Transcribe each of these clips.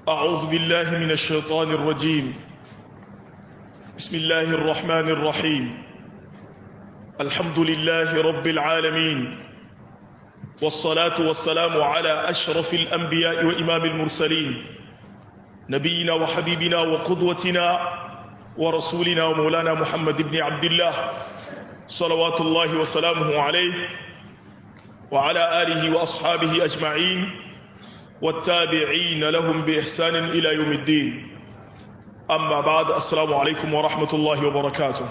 أعوذ بالله من الشيطان الرجيم بسم الله الرحمن الرحيم الحمد لله رب العالمين والصلاة والسلام على أشرف الأنبياء وإمام المرسلين نبينا وحبيبنا وقدوتنا ورسولنا ومولانا محمد بن عبد الله صلوات الله وسلامه عليه وعلى آله وأصحابه أجمعين والتابعين لهم بإحسان إلى يوم الدين أما بعد السلام عليكم ورحمة الله وبركاته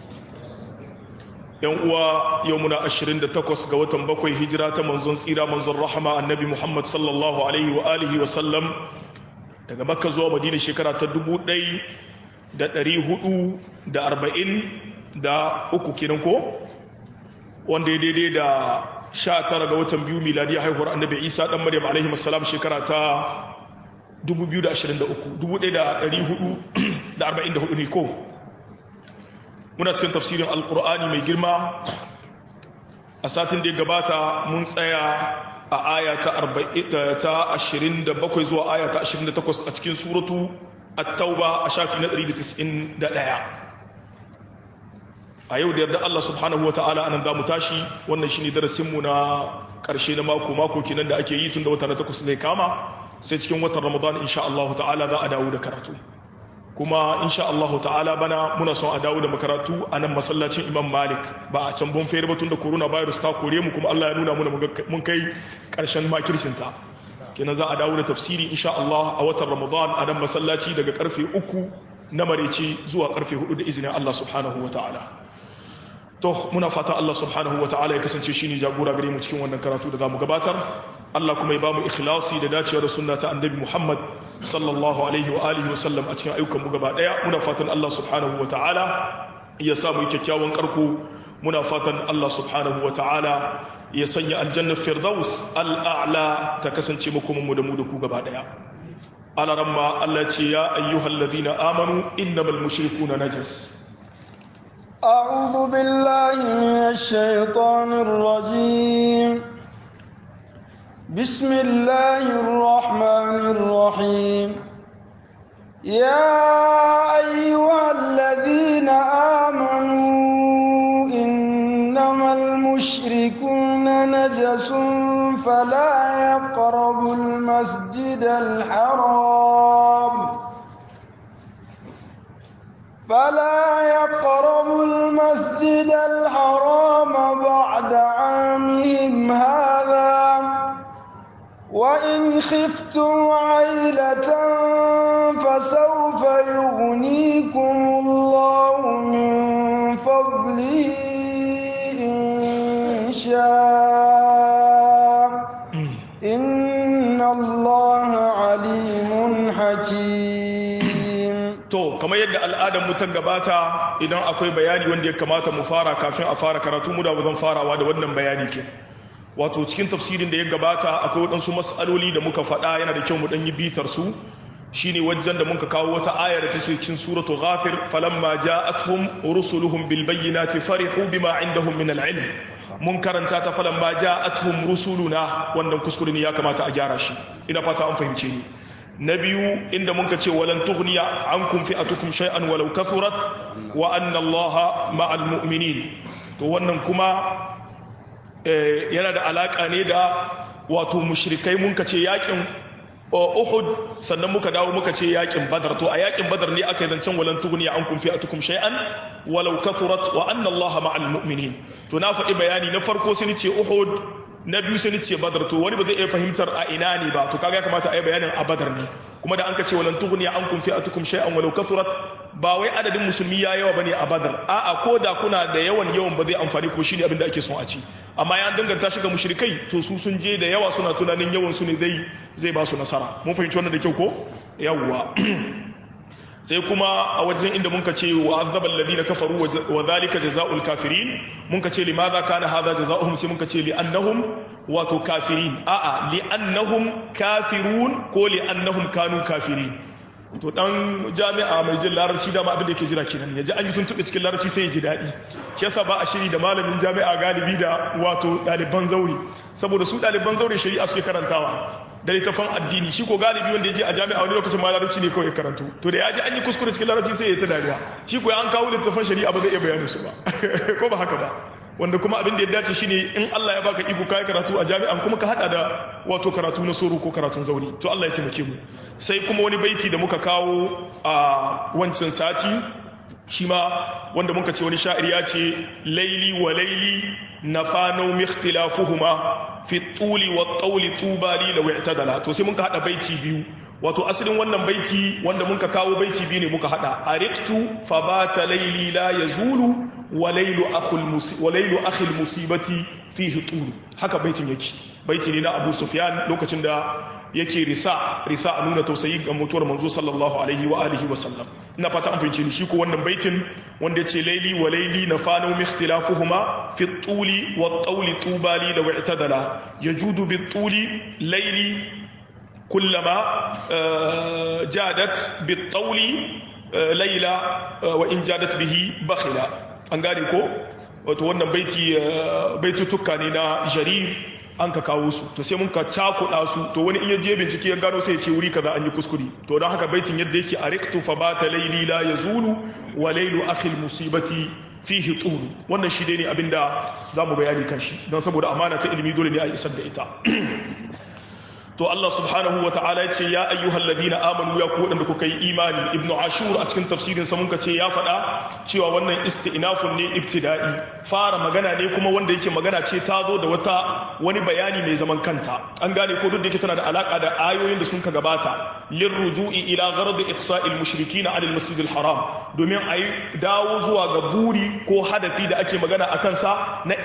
يوم يومنا أشرين تقوس قوة بكوي هجرة منزون سيرة منزون رحمة النبي محمد صلى الله عليه وآله وسلم daga makka zuwa madina shekara ta dubu ɗai da ɗari hudu da arba'in da uku kenan ko wanda ya daidai da sha tara ga watan biyu miladiyar haihuwar annabi isa ɗan maryam alaihi masalam shekara ta 2023 1444 ne ko muna cikin tafsirin alkur'ani mai girma a satin da ya gabata mun tsaya a aya ta 27 zuwa aya ta 28 a cikin suratu at-tauba a shafi na 191 a yau da yarda Allah subhanahu wa ta'ala anan za mu tashi wannan shi ne darasinmu na ƙarshe na mako mako kenan da ake yi tun da wata na takwas zai kama sai cikin watan ramadan insha Allah ta'ala za a dawo da karatu kuma insha Allah ta'ala bana muna son a dawo da makaratu a nan masallacin imam malik ba a can bon fere ba tun da coronavirus ta kore mu kuma Allah ya nuna muna mun kai ƙarshen makircinta kenan za a dawo da tafsiri insha Allah a watan ramadan a nan masallaci daga karfe uku na mareci zuwa karfe hudu da izinin Allah subhanahu wa ta'ala to muna fata Allah subhanahu ta'ala ya kasance shine jagora gare mu cikin wannan karatu da zamu gabatar Allah kuma ya bamu ikhlasi da dacewa da sunna ta annabi Muhammad sallallahu alaihi wa alihi wa sallam a cikin ayyukan mu gaba daya muna fatan Allah subhanahu ta'ala ya sa mu kyakkyawan karko muna fatan Allah subhanahu ta'ala ya sanya aljanna firdaus al'a'la ta kasance mu kuma mu da mu da ku gaba daya ala ramma Allah ce ya ayyuhallazina amanu innamal mushrikuna najas أعوذ بالله من الشيطان الرجيم بسم الله الرحمن الرحيم يا أيها الذين آمنوا إنما المشركون نجس فلا يقربوا المسجد الحرام فلا يقربوا المسجد الحرام بعد عامهم هذا وإن خفتم عيلة فسوف يغنيكم الله من فضله إن شاء إن الله عليم حكيم to kamar yadda al'adar mu ta gabata idan akwai bayani wanda ya kamata mu fara kafin a fara karatu mu da zan farawa da wannan bayani ke wato cikin tafsirin da ya gabata akwai waɗansu mas'aloli da muka faɗa yana da kyau mu ɗan yi bitar su shine wajen da muka kawo wata ayar da take cikin suratu ghafir falamma ja'atuhum rusuluhum bil bayyinati farihu bima indahum min al ilm mun karanta ta falamma ja'atuhum rusuluna wannan kuskure ne ya kamata a gyara shi ina fata an fahimce ni na biyu inda muka ce walan tughniya ankum fi'atukum shay'an walau kathurat wa anna allaha ma'al mu'minin to wannan kuma yana da alaka ne da wato mushrikai mun ka ce yakin Uhud sannan muka dawo muka ce yakin Badar to a yakin Badar ne aka yi zancen walan tughniya ankum fi'atukum shay'an walau kathurat wa anna allaha ma'al mu'minin to na faɗi bayani na farko sai ni ce Uhud na biyu sai ce badar to wani ba zai iya fahimtar a ina ne ba to kaga ya kamata a yi bayanin a badar ne kuma da an ka ce walan tughni ankum fi'atukum shay'an walau kasurat ba wai adadin musulmi ya yawa bane a badar a'a ko da kuna da yawan yawan ba zai amfani ko shine abin da ake son a ci amma ya danganta shi ga mushrikai to su sun je da yawa suna tunanin yawan su ne zai zai ba su nasara mun fahimci wannan da kyau ko yawwa sai kuma a wajen inda muka ce wa azabal ladina kafaru wa zalika jazaa'ul kafirin muka ce limadha kana hadha jazaohum sai muka ce li annahum wato kafirin a'a li annahum kafirun ko li annahum kanu kafirin to dan jami'a mai jin larabci dama abin da yake jira kenan yaji an yi tuntube cikin larabci sai ya ji daɗi shi yasa ba a shiri da malamin jami'a galibi da wato ɗaliban zauri saboda su ɗaliban zaure shari'a suke karantawa da littafan addini shi ko galibi wanda ya je a jami'a wani lokacin ma larabci ne kawai karatu to da ya ji an yi kuskure cikin larabci sai ya ta dariya shi ko an kawo littafan shari'a ba zai iya bayanin su ba ko ba haka ba wanda kuma abin da ya dace shine in Allah ya baka iko kai karatu a jami'an kuma ka hada da wato karatu na soro ko karatun zauri to Allah ya taimake mu sai kuma wani baiti da muka kawo a wancan sati shi ma wanda muka ce wani sha'ir ya ce laili wa laili nafanu mikhtilafuhuma fi tuli wa tawli tubali law i'tadala to sai muka hada baiti biyu wato asalin wannan baiti wanda muka kawo baiti biyu ne muka hada ariqtu fabata laili la yazulu wa lailu akhul wa lailu akhil musibati fihi tulu haka baitin yake baiti ne na Abu Sufyan lokacin da yake risa risa a nuna tausayi ga mutuwar manzo sallallahu alaihi wa alihi wa sallam ina fata an fahimci ni shi ko wannan baitin wanda yace laili wa laili nafanu mikhtilafuhuma fi tuli wa tawli tubali da wa'tadala yajudu bi tuli laili kullama jadat bi tawli laila wa in jadat bihi bakhila an gane ko wato wannan baiti baitutuka ne na jarir an ka kawo su to sai mun ka cakuɗa su to wani in ya je bincike ya gano sai ya ce wuri kaza an yi kuskure to don haka baitin yadda yake ariqtu fa bata layli la yazulu wa laylu akhil musibati fihi tulu wannan shi dai ne abinda zamu bayani kan shi don saboda amana ta ilimi dole ne a isar da ita to Allah subhanahu wa ta'ala ya ce ya ayyuhal ladina amanu ya ku wadanda kuka yi imani ibnu ashur a cikin tafsirin sa muka ce ya faɗa cewa wannan istinafun ne ibtida'i fara magana ne kuma wanda yake magana ce ta zo da wata wani bayani mai zaman kanta an gane ko duk da yake tana da alaka da ayoyin da sun ka gabata lirruju'i ila gharad iqsa'il mushrikin 'ala al-masjid al-haram domin ayi dawo zuwa ga buri ko hadafi da ake magana akan sa na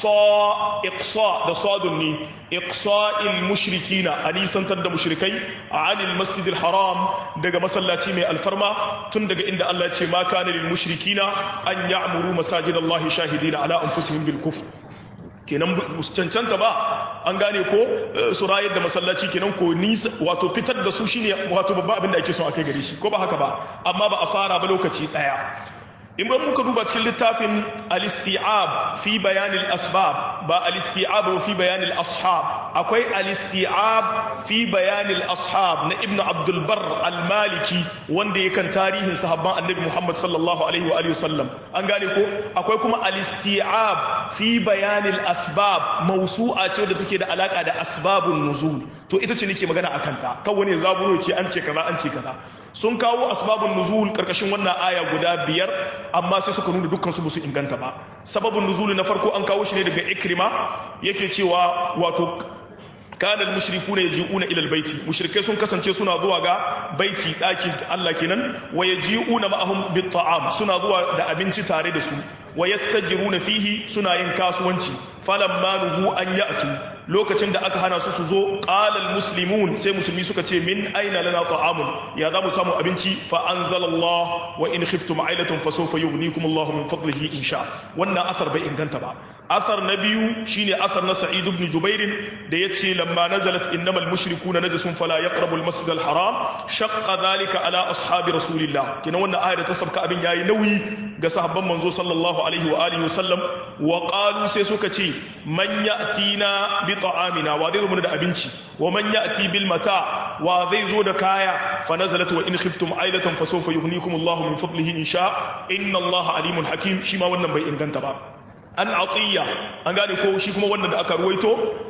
iqsa iqsa da sadun ne iqsa'il mushrikina a nisantar da mushrikai a anil masjidil haram daga masallaci mai alfarma tun daga inda Allah ce ma kana lil mushrikina an ya'muru masajidallahi shahidina ala anfusihim bil kufr kenan cancanta ba an gane ko su rayar da masallaci kenan ko nisa wato fitar da su shine wato babban abin da ake son akai gare shi ko ba haka ba amma ba a fara ba lokaci daya in ban muka duba cikin littafin al-isti'ab fi bayan al-asbab ba al-isti'ab fi bayan al-ashab akwai al-isti'ab fi bayan al-ashab na ibnu abdul bar al-maliki wanda yakan tarihin sahabban annabi muhammad sallallahu alaihi wa alihi wasallam an gane ko akwai kuma al-isti'ab fi bayan al-asbab mawsu'a ce wadda take da alaka da asbabun nuzul to ita ce nake magana akan ta kan wani zaburo ce an ce kaza an ce kaza sun kawo asbabun nuzul karkashin wannan aya guda biyar amma sai suka nuna dukkan su ba su inganta ba sababin nuzul na farko an kawo shi ne daga ikrima yake cewa wato kanal mushrikuna yaji'una ila albayti mushrikai sun kasance suna zuwa ga baiti dakin Allah kenan wa yaji'una ma'ahum bit-ta'am suna zuwa da abinci tare da su wa yattajiruna fihi suna yin kasuwanci falamma nuhu an ya'tu lokacin da aka hana su su zo qalal muslimun sai musulmi suka ce min aina lana ta'amun ya za mu samu abinci fa anzalallah wa in khiftum ailatan fa sawfa yughnikum Allahu min fadlihi insha wannan asar bai inganta ba asar na biyu shine asar na sa'id ibn jubair da yace lamma nazalat innamal mushrikuna najasun fala yaqrabu al-masjid al-haram shaqqa dhalika ala ashabi rasulillah kina wannan ayar ta sabka abin yayi nauyi ga sahabban manzo sallallahu alaihi wa alihi wa sallam wa qalu sai suka ce man ya'tina bi ta'amina wa zai zo da abinci wa man ya'ti bil mata wa zai zo da kaya fa nazalat wa in khiftum ailatan fa sawfa yughnikum Allahu min fadlihi in sha inna Allaha alimun hakim shi ma wannan bai inganta ba an atiya an gane ko shi kuma wannan da aka ruwaito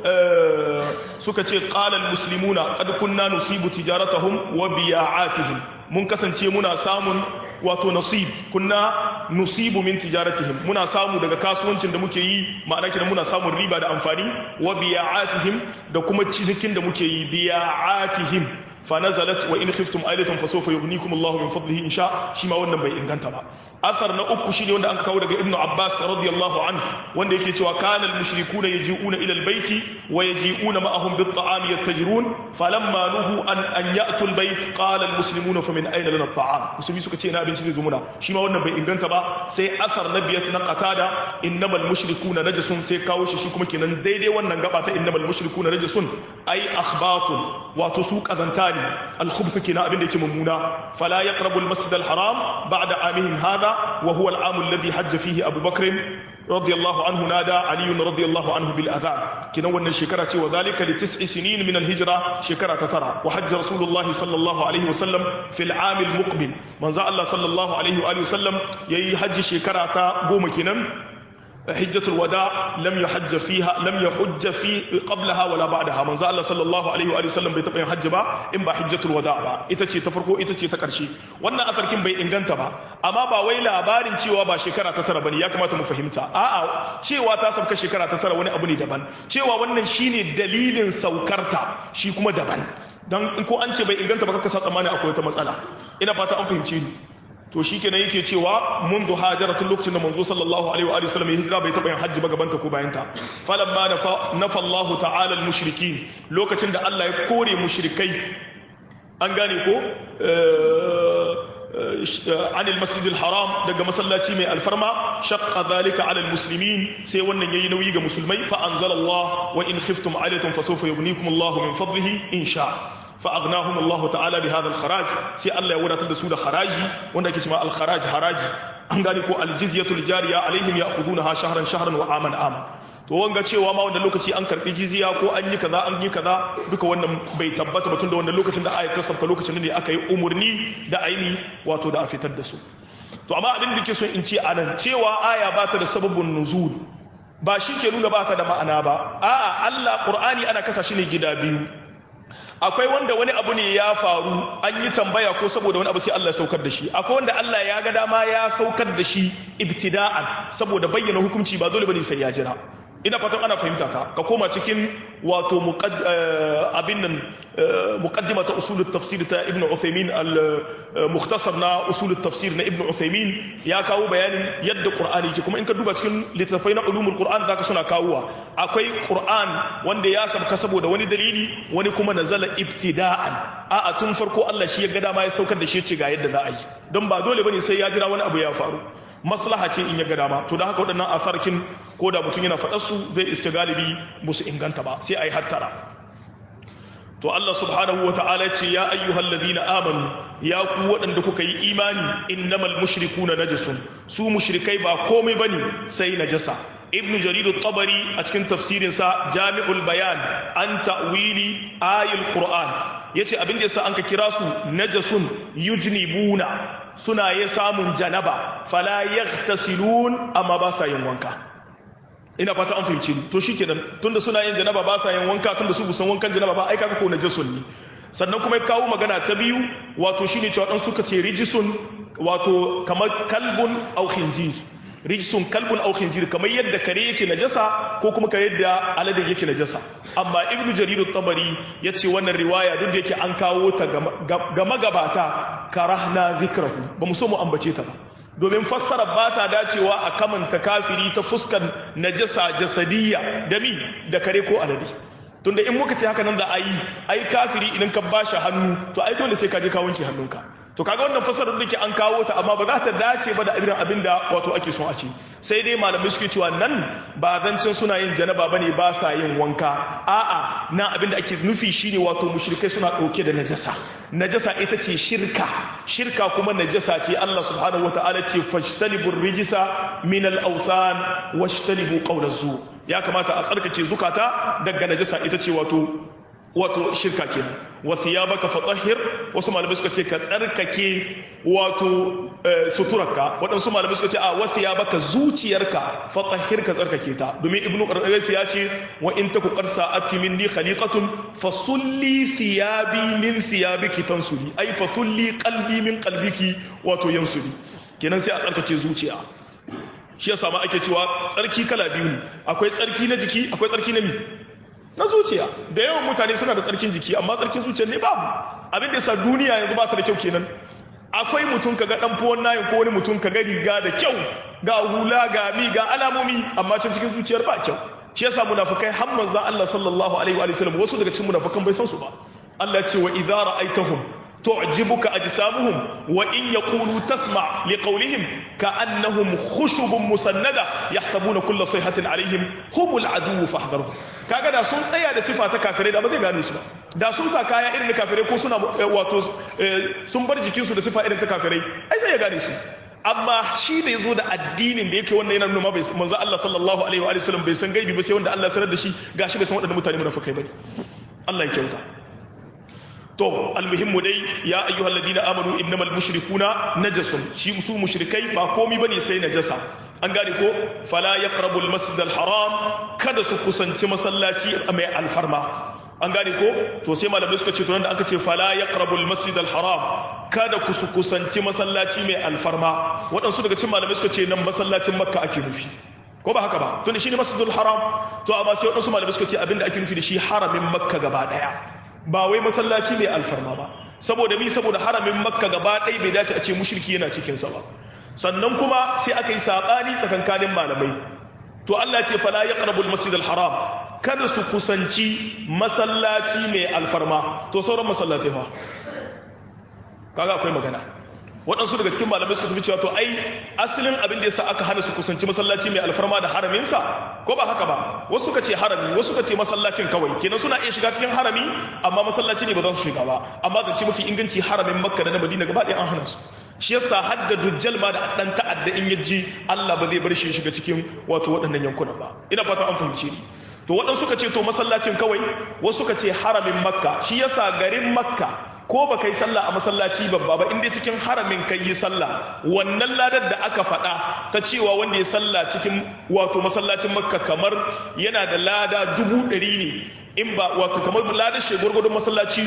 suka ce qala al muslimuna qad kunna nusibu tijaratahum wa biya'atihim mun kasance muna samun wato nasib kunna nusibu min tijaratihim muna samu daga kasuwancin da muke yi ma'ana kidan muna samun riba da amfani wa biya'atihim da kuma cinikin da muke yi biya'atihim fa nazalat wa in khiftum ailatan fa sawfa yughnikum Allahu min fadlihi in sha shi ma wannan bai inganta ba athar na uku shine wanda aka kawo daga ibnu abbas radiyallahu anhu wanda yake cewa kana al-mushrikuna yaji'una ila al-bayti wa yaji'una ma'ahum bit-ta'am yattajirun falamma nuhu an an ya'tu al-bayt qala al-muslimuna fa min ayna lana at-ta'am musulmi suka ce ina abinci zai zo muna shi ma wannan bai inganta ba sai athar na biyat na qatada innamal mushrikuna najasun sai kawo shi shi kuma kenan daidai wannan gaba ta innamal mushrikuna najasun ai akhbathun wato su kazanta misali al-khubth kina abin da yake mummuna fala yaqrabu al-masjid al-haram ba'da amihim hadha wa huwa al-am alladhi hajja fihi Abu Bakr radiyallahu anhu nada Ali radiyallahu anhu bil adhan kina wannan shekara ce wa zalika li tis'i sinin min al-hijra shekara ta tara wa hajja rasulullahi sallallahu alaihi wa sallam fil am al-muqbil manzo Allah sallallahu alaihi wa alihi wa sallam yayi hajji shekara ta goma kenan حجة الوداع لم يحج فيها لم يحج في قبلها ولا بعدها من الله صلى الله عليه وآله وسلم bai taɓa yin hajji ba in ba hijjatul wada ba ita ce ta farko ita ce ta ƙarshe wannan afarkin bai inganta ba amma ba wai labarin cewa ba shekara ta tara bane ya kamata mu fahimta a'a cewa ta sauka shekara ta tara wani abu ne daban cewa wannan shine dalilin saukarta shi kuma daban dan ko an ce bai inganta ba kaka sa tsammani akwai wata matsala ina fata an fahimce ni to shi kenan yake cewa mun zo hajara tun lokacin da manzo sallallahu alaihi wa sallam ya hijira bai taɓa yin hajji ba gabanta ko bayanta falamma nafa Allah ta'ala al-mushrikin lokacin da Allah ya kore mushrikai an gane ko عن المسجد الحرام daga masallaci mai alfarma shaqqa dhalika ala almuslimin sai wannan yayi nauyi ga musulmai fa anzalallah wa in khiftum alaytum fasawfa yughnikum Allah min fadlihi in sha فأغناهم الله تعالى بهذا الخراج سي الله يودا تدسو ده خراجي wanda ake cewa al-kharaj haraji an gani ko al-jizyatul jariya alaihim ya'khudunaha shahran shahran wa aman aman to wanga cewa ma wanda lokaci an karbi jizya ko an yi kaza an yi kaza duka wannan bai tabbata ba tunda wannan lokacin da ayat ta sabta lokacin ne aka yi umurni da aini wato da a fitar da su to amma abin da ke so in ce anan cewa aya ba ta da sababin nuzul ba shi ke nuna ba ta da ma'ana ba a'a Allah Qur'ani ana kasa shi ne gida biyu akwai wanda wani abu ne ya faru an yi tambaya ko saboda wani abu sai Allah ya saukar da shi akwai wanda Allah ya ga dama ya saukar da shi ibtida'an saboda bayyana hukunci ba dole bane sai ya jira ina fatan ana fahimta ta ka koma cikin wato abin nan muqaddima ta usul tafsir ta ibn Uthaymeen al-mukhtasar na usul tafsir na ibn Uthaymeen ya kawo bayanin yadda Qur'ani yake kuma in ka duba cikin littattafai na ulumul Qur'an zaka suna kawowa akwai Qur'an wanda ya sabka saboda wani dalili wani kuma nazala ibtida'an a'a tun farko Allah shi ya ga dama ya saukar da shi ce ga yadda za a yi don ba dole bane sai ya jira wani abu ya faru maslaha ce in ya ga dama to da haka waɗannan asarkin ko da mutum yana faɗar su zai iska galibi musu inganta ba sai a yi hattara to Allah subhanahu wa ta'ala ce ya ayyuhal ladina amanu ya ku waɗanda kuka yi imani innamal mushrikuna najasun su mushrikai ba komai bane sai najasa ibn jarir at-tabari a cikin tafsirin sa jami'ul bayan an ta'wili ayil qur'an yace abin da yasa an ka kira su najasun yujnibuna suna yin samun janaba fala yaghtasilun amma ba sa yin wanka ina fata an fahimci ni to shikenan tunda suna yin janaba ba sa yin wanka tunda su busan wankan janaba ba ai kaga ko najasun ne sannan kuma ya kawo magana ta biyu wato shine cewa dan suka ce rijisun wato kamar kalbun au khinzir rijisun kalbun au khinzir kamar yadda kare yake najasa ko kuma ka yadda alade yake najasa amma ibnu jarir at-tabari yace wannan riwaya duk da yake an kawo ta ga magabata karahna zikrahu ba mu so mu ambace ta ba domin fassara ba ta dacewa a kamanta kafiri ta fuskan najasa jasadiyya da mi da kare ko alade tunda in muka ce haka nan da ayi ai kafiri idan ka bashi hannu to ai dole sai ka je ka wanke hannunka to kaga wannan fassarar da ke an kawo ta amma ba za ta dace ba da irin abin da wato ake son a ce sai dai malamai suke cewa nan ba zancin suna yin janaba bane ba sa yin wanka a'a na abin da ake nufi shine wato mushrikai suna dauke da najasa najasa ita ce shirka shirka kuma najasa ce Allah subhanahu wataala ce fajtanibur rijisa min al-awthan washtanibu qawla zu ya kamata a tsarkake zukata daga najasa ita ce wato wato shirka kenan wa thiyabaka fatahhir wasu malamai suka ce ka tsarkake wato suturarka waɗansu malamai suka ce a wa thiyabaka zuciyarka fatahhir ka tsarkake ta domin ibnu qarqais ya ce wa in taku qad sa'atki minni khaliqatun fasulli thiyabi min thiyabiki tansuli ai fasulli qalbi min qalbiki wato yansuli kenan sai a tsarkake zuciya shi yasa ma ake cewa tsarki kala biyu ne akwai tsarki na jiki akwai tsarki na mi na zuciya da yawan mutane suna da tsarkin jiki amma tsarkin zuciya ne babu abin da yasa duniya yanzu ba ta da kyau kenan akwai mutum ka ga dan fuwan nayin ko wani mutum ka ga riga da kyau ga hula ga mi ga alamomi amma can cikin zuciyar ba kyau shi yasa munafikai har manzon Allah sallallahu alaihi wa sallam wasu daga cikin munafikan bai san su ba Allah ya ce wa idza ra'aitahum تعجبك أجسامهم وإن يقولوا تسمع لقولهم كأنهم خشب مسندة يحسبون كل صيحة عليهم هم العدو فاحذرهم kaga da sun tsaya da sifa ta kafirai da ba zai gane su ba da sun sa kaya irin na kafirai ko suna wato sun bar jikinsu da sifa irin ta kafirai ai sai ya gane su amma shi da ya zo da addinin da yake wannan yana nuna bai manzo Allah sallallahu alaihi wa sallam bai san gaibi ba sai wanda Allah sanar da shi gashi bai san waɗannan mutane munafikai bane Allah ya kyauta to almuhimmu dai ya ayyuhal ladina amanu innamal mushrikuna najasun shi su mushrikai ba komai bane sai najasa an gane ko fala yaqrabu almasjid alharam kada su kusanci masallaci mai alfarma an gane ko to sai malamai suka ce to da aka ce fala yaqrabu almasjid alharam kada ku su kusanci masallaci mai alfarma waɗansu daga cikin malamai suka ce nan masallacin makka ake nufi ko ba haka ba tunda shine masjidul haram to amma sai waɗansu malamai suka ce abinda ake nufi da shi haramin makka gaba daya ba wai masallaci mai alfarma ba saboda mi saboda haramin makka gaba ɗaya bai dace a ce mushriki yana cikinsa ba sannan kuma sai aka yi saɓani tsakankanin malamai to Allah ce fala ya ƙarabul masjidal haram kada su kusanci masallaci mai alfarma to sauran masallatai fa kaga akwai magana waɗansu daga cikin malamai suka tafi cewa to ai asalin abin da yasa aka hana su kusanci masallaci mai alfarma da haraminsa ko ba haka ba wasu suka ce harami wasu suka ce masallacin kawai kenan suna iya shiga cikin harami amma masallaci ne ba za su shiga ba amma zance mafi inganci haramin makka da na madina gaba ɗaya an hana su shi yasa hadda dujjal ma da dan ta'adda in yaji Allah ba zai bar shi shiga cikin wato waɗannan yankuna ba ina fata an fahimce ni to waɗansu suka ce to masallacin kawai wasu suka ce haramin makka shi yasa garin makka ko ba kai sallah a masallaci babba ba inda cikin haramin kai yi sallah wannan ladar da aka faɗa ta cewa wanda ya sallah cikin wato masallacin makka kamar yana da lada dubu ɗari ne in ba wato kamar ladar shi gwargwadon masallaci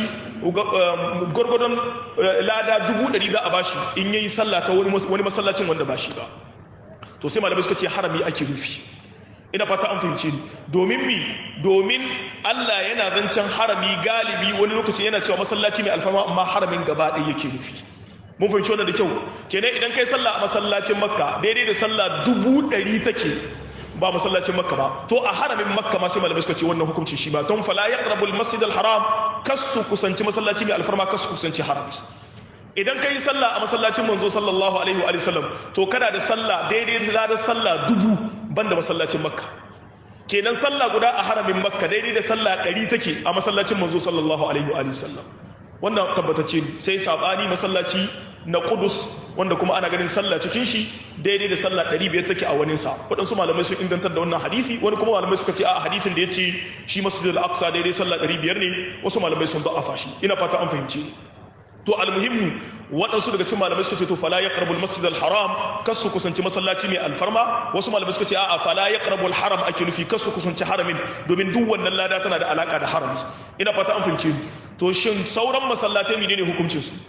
gwargwadon lada dubu ɗari za a bashi in yayi sallah ta wani masallacin wanda ba shi ba to sai malamai suka ce harami ake rufi ina fata an fahimce ni domin mi domin Allah yana zancen harami galibi wani lokaci yana cewa masallaci mai alfarma amma haramin gaba ɗaya yake nufi mun fahimci wannan da kyau kenan idan kai sallah a masallacin makka daidai da sallah dubu ɗari take ba masallacin makka ba to a haramin makka ma sai malamai suka ce wannan hukunci shi ba don fala yaqrabu al-masjid al-haram kasu kusanci masallaci mai alfarma kasu kusanci harami idan ka yi sallah a masallacin manzo sallallahu alaihi wa sallam to kada da sallah daidai da sallah dubu banda masallacin makka kenan sallah guda a haramin makka daidai da sallah ɗari take a masallacin manzo sallallahu alaihi wa sallam wannan tabbatacce ne sai sabani masallaci na kudus wanda kuma ana ganin sallah cikin shi daidai da sallah ɗari biyar take a wani sa waɗansu malamai sun ingantar da wannan hadisi wani kuma malamai suka ce a hadisin da ya ce shi masjidul aqsa daidai sallah ɗari biyar ne wasu malamai sun da'afa shi ina fata an fahimci to almuhimmu waɗansu daga cikin malamai suka ce to fala ya ƙarabul masjid al-haram kas su kusanci masallaci mai alfarma wasu malamai suka ce a'a fala ya ƙarabul haram ake nufi kas su kusanci haramin domin duk wannan lada tana da alaka da harami ina fata an fahimce ni to shin sauran masallatai menene hukuncin su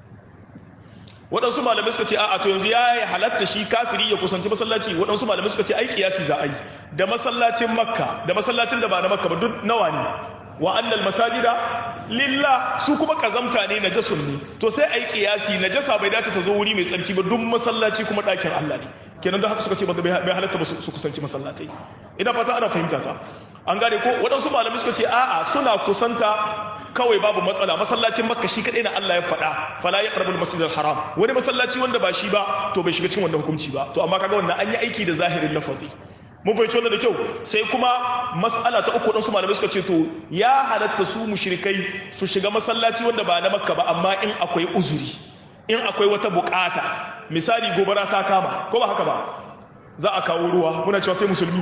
waɗansu malamai suka ce a'a to yanzu ya halatta shi kafiri ya kusanci masallaci waɗansu malamai suka ce ai kiyasi za a yi da masallacin makka da masallacin da ba na makka ba duk nawa ne wa annal masajida lillah su kuma kazamta ne najasun ne to sai ai kiyasi najasa bai dace ta zo wuri mai tsarki ba duk masallaci kuma ɗakin Allah ne kenan don haka suka ce ba bai halatta ba su kusanci masallatai ina fata ana fahimta ta an gane ko waɗansu malamai suka ce a'a suna kusanta kawai babu matsala masallacin makka shi kadai na Allah ya faɗa fala ya qarbul masjidil haram wani masallaci wanda ba shi ba to bai shiga cikin wannan hukunci ba to amma kaga wannan an yi aiki da zahirin lafazi mun fahimci wannan da kyau sai kuma mas'ala ta uku su malamai suka ce to ya halatta su mushrikai su shiga masallaci wanda ba na makka ba amma in akwai uzuri in akwai wata bukata misali gobara ta kama ko ba haka ba za a kawo ruwa muna cewa sai musulmi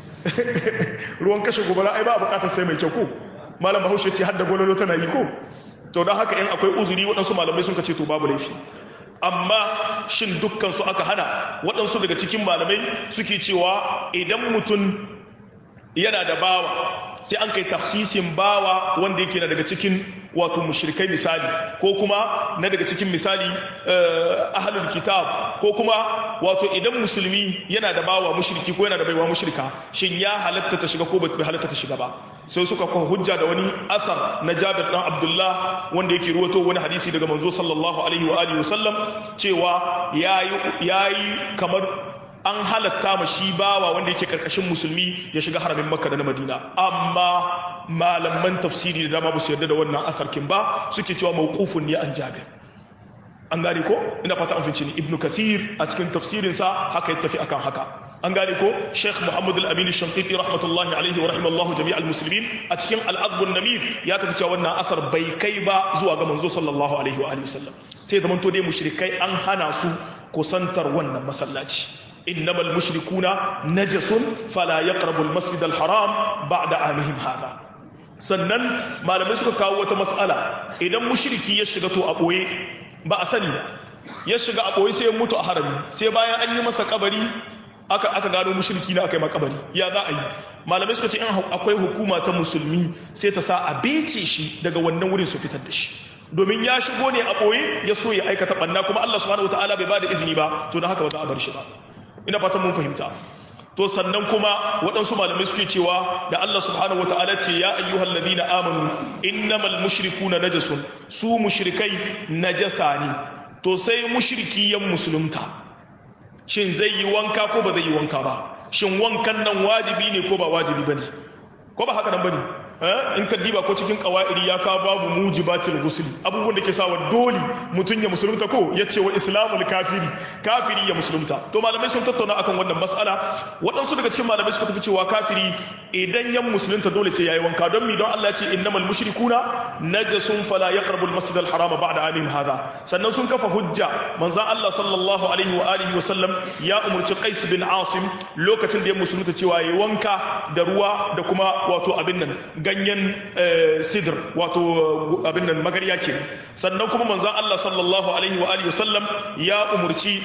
ruwan kashe gobara ai ba a bukatar sai mai kyau ko malam bahaushe ce hadda gololo tana yi ko to don haka in akwai uzuri waɗansu malamai sun ka ce to babu laifi amma shin dukkan su aka hana waɗansu daga cikin malamai suke cewa idan mutum yana da bawa sai an kai tafsisin bawa wanda yake na daga cikin wato mushrikai misali ko kuma na daga cikin misali ahlul kitab ko kuma wato idan musulmi yana da bawa mushriki ko yana da baiwa mushrika shin ya halatta ta shiga ko bai halatta ta shiga ba sai suka kawo hujja da wani asar na Jabir dan Abdullah wanda yake ruwato wani hadisi daga manzo sallallahu alaihi wa alihi wasallam cewa yayi yayi kamar an halatta ma shi bawa wanda yake karkashin musulmi ya shiga haramin makka da na madina amma malaman tafsiri da dama ba su yarda da wannan asarkin ba suke cewa mawqufun ne an jabir an gane ko ina fata an finci ni ibnu kathir a cikin tafsirinsa haka ya tafi akan haka an gane ko Sheikh Muhammad Al-Amin Shanqiti rahmatullahi alaihi wa rahimallahu jami'al muslimin a cikin al-Adb an-Namir ya tafi cewa wannan asar bai kai ba zuwa ga manzo sallallahu alaihi wa alihi wasallam sai zaman to dai mushrikai an hana su kusantar wannan masallaci innamal mushrikuna najasun fala yaqrabu al-masjid al-haram ba'da amihim hada sannan malamai suka kawo wata mas'ala idan mushriki ya shiga to a boye ba a sani ba ya shiga a boye sai ya mutu a harami sai bayan an yi masa kabari aka aka gano mushriki na aka yi makabari ya za a yi malamai suka ce in akwai hukuma ta musulmi sai ta sa a bece shi daga wannan wurin su fitar da shi domin ya shigo ne a ɓoye ya so ya aikata ɓanna kuma Allah subhanahu wataala bai ba da izini ba to don haka ba za a bar shi ba ina fatan mun fahimta to sannan kuma waɗansu malamai suke cewa da Allah subhanahu wataala ce ya ayyuhal ladina amanu innamal mushrikuna najasun su mushrikai najasa ne to sai mushriki yan musulunta shin zai yi wanka ko ba zai yi wanka ba shin wankan nan wajibi ne ko ba wajibi bane ko ba haka nan bane in ka diba ko cikin qawaidi ya kawo babu mujibatil ghusl abubuwan da ke sawa dole mutun ya musulunta ko yace wa islamul kafiri kafiri ya musulunta to malamai sun tattauna akan wannan mas'ala waɗansu daga cikin malamai suka tafi cewa kafiri idan yan musulunta dole sai yayi wanka don mi don Allah ya ce innamal mushrikuna najasun fala yaqrabu al masjid al harama ba'da amin hadha sannan sun kafa hujja manzon Allah sallallahu alaihi wa alihi wa sallam ya umurci Qais bin Asim lokacin da ya musulunta cewa yayi wanka da ruwa da kuma wato abin nan ganyen sidr wato abin nan magarya ke sannan kuma manzon Allah sallallahu alaihi wa alihi wa sallam ya umurci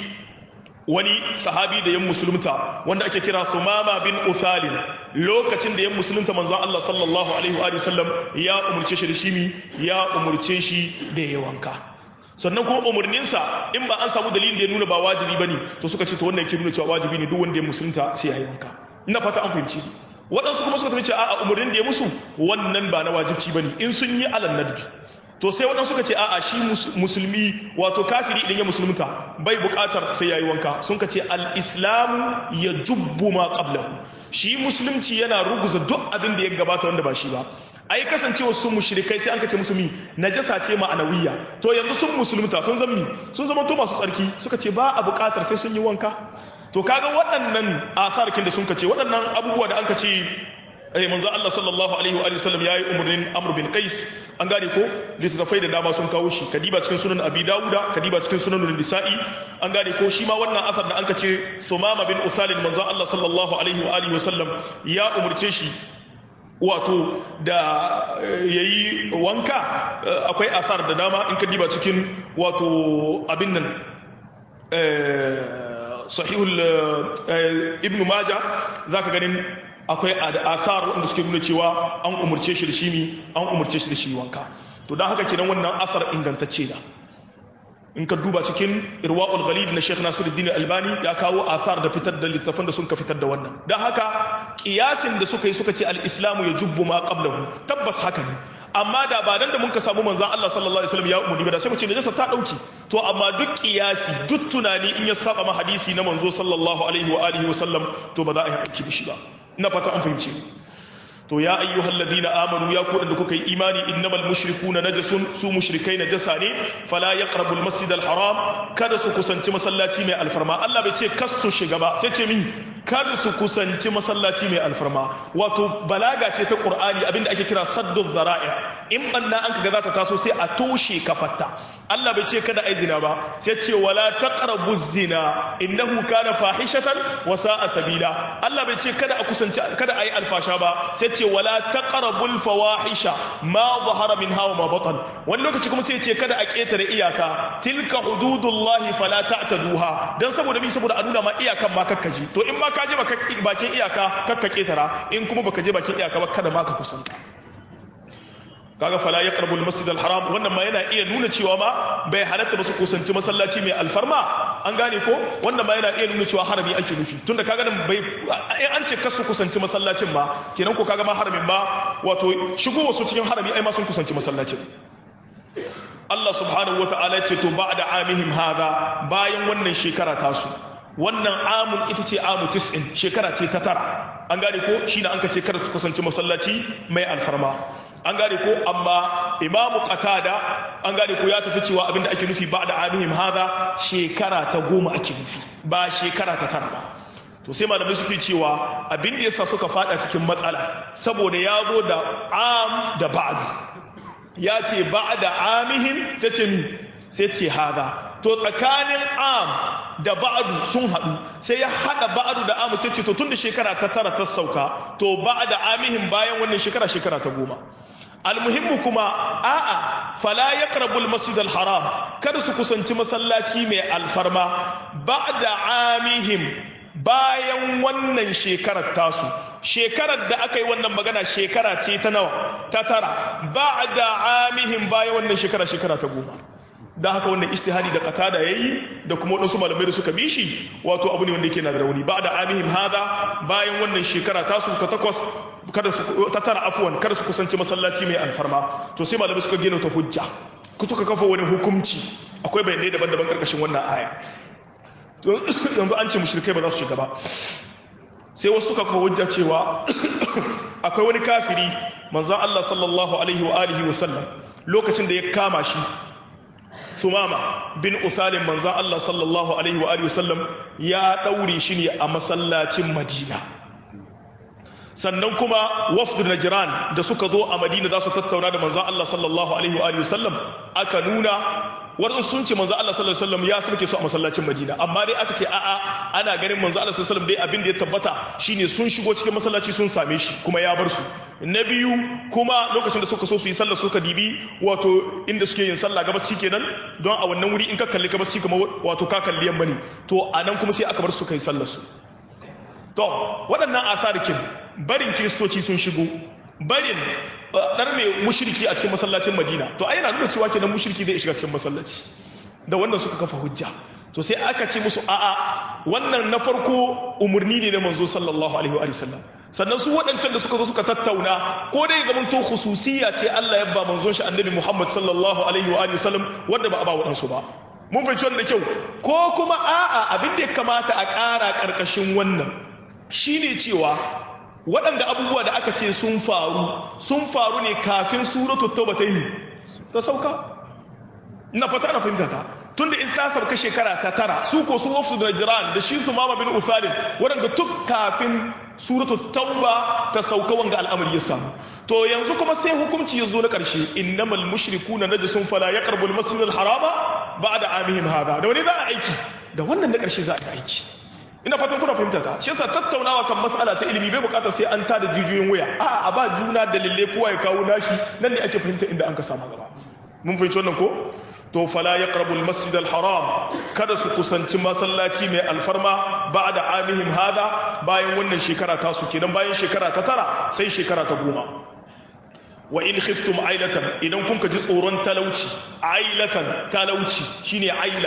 wani sahabi da yan musulunta wanda ake kira Sumama bin Uthalin lokacin da yan musulunta manzon Allah sallallahu alaihi wa sallam ya umurce shi da shi ya umurce shi da ya wanka sannan kuma umarninsa in ba an samu dalilin da ya nuna ba wajibi bane to suka ce to wannan yake nuna cewa wajibi ne duk wanda ya musulunta sai ya yi wanka ina fata an fahimci waɗansu kuma suka tafi ce a'a umarnin da ya musu wannan ba na wajibci bane in sun yi alal nadbi to sai waɗansu suka ce a'a shi musulmi wato kafiri idan ya musulunta bai buƙatar sai yayi wanka sun ka ce al-islamu ya jubbu ma qablahu shi musulunci yana ruguza duk abin da ya gabata wanda ba shi ba ai kasancewa sun mushrikai sai an kace musu mi najasa ce ma'anawiya to yanzu sun musulunta sun zama mi sun zama to masu tsarki suka ce ba a buƙatar sai sun yi wanka to kaga waɗannan asarkin da sun kace waɗannan abubuwa da an kace eh manzo Allah sallallahu alaihi wa sallam yayi umurnin Amr bin Qais an gane ko littattafai da dama sun kawo shi kadiba cikin sunan Abi Dawuda kadiba cikin sunan Nisa'i an gane ko shi ma wannan asar da anka ce Sumama bin Usalin manzo Allah sallallahu alaihi wa alihi wa sallam ya umurce shi wato da yayi wanka akwai asar da dama in kadiba cikin wato abin nan sahihul ibn Majah zaka ganin akwai athar wanda suke nuna cewa an umurce shi da shi mi an umurce shi da shi wanka to dan haka kenan wannan asar ingantacce da in ka duba cikin irwa'ul ghalib na Sheikh Nasiruddin Albani ya kawo athar da fitar da littafan da sun ka fitar da wannan dan haka kiyasin da suka yi suka ce al-islamu yajubbu ma qablahu tabbas haka ne amma da ba dan da mun ka samu manzon Allah sallallahu alaihi wasallam ya umuri ba da sai mu ce najasa ta dauki to amma duk kiyasi duk tunani in ya saba ma hadisi na manzo sallallahu alaihi wa alihi wasallam to ba za a yi aiki da shi ba ina fata an fahimci to ya ayyuhal ladina amanu ya ku da kuka yi imani innamal mushrikuna najasun su mushrikai najasa ne fala yaqrabul masjidal haram kada su kusanci masallaci mai alfarma Allah bai ce kas su shiga ba sai ce mi kada su kusanci masallaci mai alfarma wato balaga ce ta qur'ani abinda ake kira saddu zara'i in banna an kaga za ta taso sai a toshe kafatta Allah bai ce kada ai zina ba sai ce wala taqrabu zina innahu kana fahishatan wa sa'a sabila Allah bai ce kada a kusanci kada ai alfasha ba sai ce wala taqrabul fawahisha ma zahara minha wa ma batan wani lokaci kuma sai ce kada a ketare iyaka tilka hududullahi fala ta'taduha dan saboda mi saboda a nuna ma iyakan ma kakkaji to in ma ka je bakin iyaka kakka ketara in kuma baka je bakin iyaka ba kada ma ka kusanta kaga fala ya karbul masjid haram wannan ma yana iya nuna cewa ma bai halatta ba su kusanci masallaci mai alfarma an gane ko wannan ma yana iya nuna cewa harami ake nufi tunda kaga nan bai in an ce kasu kusanci masallacin ma kenan ko kaga ma haramin ba wato shigo wasu cikin harami ai ma sun kusanci masallacin Allah subhanahu wata'ala ce to ba'da amihim hada bayan wannan shekara tasu wannan amun ita ce amu tis'in shekara ce ta tara an gane ko shine an ka ce kada su kusanci masallaci mai alfarma an gane ko amma imamu qatada an gane ko ya tafi cewa abinda ake nufi ba da amihim hada shekara ta goma ake nufi ba shekara ta tara ba to sai malamai suke cewa abin da yasa suka fada cikin matsala saboda ya zo da am da ba'd ya ce ba'da amihim sai ce mi sai ce hada to tsakanin am da ba'adu sun haɗu sai ya haɗa ba'adu da amu sai ce to tun da shekara ta tara ta sauka to ba'da amihim bayan wannan shekara shekara ta goma almuhimmu kuma a'a fala yaqrabu almasjid alharam kada su kusanci masallaci mai alfarma ba'da amihim bayan wannan shekarar tasu shekarar da aka yi wannan magana shekara ce ta nawa ta tara ba'da amihim bayan wannan shekara shekara ta goma da haka wannan ijtihadi da qatada yayi da kuma wadansu malamai da suka bi shi wato abu ne wanda yake na da rauni ba'da amihim hada bayan wannan shekara tasu ta takwas kada su ta tara afwan kada su kusanci masallaci mai alfarma to sai malamai suka gina ta hujja ku suka kafa wani hukunci akwai bayanai daban-daban karkashin wannan aya to yanzu an ce mushrikai ba za su shiga ba sai wasu suka kafa hujja cewa akwai wani kafiri manzon Allah sallallahu alaihi wa alihi wa sallam lokacin da ya kama shi Sumama bin Usalim manzon Allah sallallahu alaihi wa alihi wa sallam ya daure shi ne a masallacin Madina sannan kuma wafd najran da suka zo a madina za su tattauna da manzon Allah sallallahu alaihi wa alihi wasallam aka nuna wadansu sun ce manzon Allah sallallahu alaihi wasallam ya sauke su a masallacin madina amma dai aka ce a'a ana ganin manzon Allah sallallahu alaihi wasallam dai abin da ya tabbata shine sun shigo cikin masallaci sun same shi kuma ya bar su na biyu kuma lokacin da suka so su yi sallah suka dibi wato inda suke yin sallah gabaci kenan don a wannan wuri in ka kalli gabaci kamar wato ka kalli yamma ne to anan kuma sai aka bar su kai sallar su to waɗannan asarikin barin kiristoci sun shigo barin ɗar mai mushirki a cikin masallacin madina to ai yana nuna cewa kenan mushirki zai shiga cikin masallaci da wannan suka kafa hujja to sai aka ce musu a'a wannan na farko umarni ne na manzo sallallahu alaihi wa sallam sannan su waɗancan da suka zo suka tattauna ko dai ga mun to khususiyya ce Allah ya ba manzon shi annabi Muhammad sallallahu alaihi wa sallam wanda ba a ba waɗansu ba mun fahimci wannan da kyau ko kuma a'a abin da ya kamata a ƙara ƙarƙashin wannan shine cewa waɗanda abubuwa da aka ce sun faru sun faru ne kafin suratul tauba ta yi ta sauka ina fata na fahimta ta tunda in ta sauka shekara ta tara su ko su wafsu da jiran da shi su mama bin usalin waɗanda tuk kafin suratul tauba ta sauka wanga al'amari ya samu to yanzu kuma sai hukunci ya zo na ƙarshe innamal mushrikuna najasun fala yaqrabu al-masjidal harama ba'da amihim hada da wani za a aiki da wannan na ƙarshe za a yi aiki ina fatan kuna fahimta ta shi yasa tattaunawa kan mas'ala ta ilimi bai bukatar sai an tada jijiyoyin wuya a a ba juna dalilai kowa ya kawo nashi nan ne ake fahimta inda an ka samu gaba mun fahimci wannan ko to fala yaqrabu al-masjid al-haram kada su kusanci masallaci mai alfarma ba'da amihim hada bayan wannan shekara ta su kenan bayan shekara ta tara sai shekara ta goma wa in khiftum ailatan idan kun ka ji tsoron talauci ailatan talauci shine aila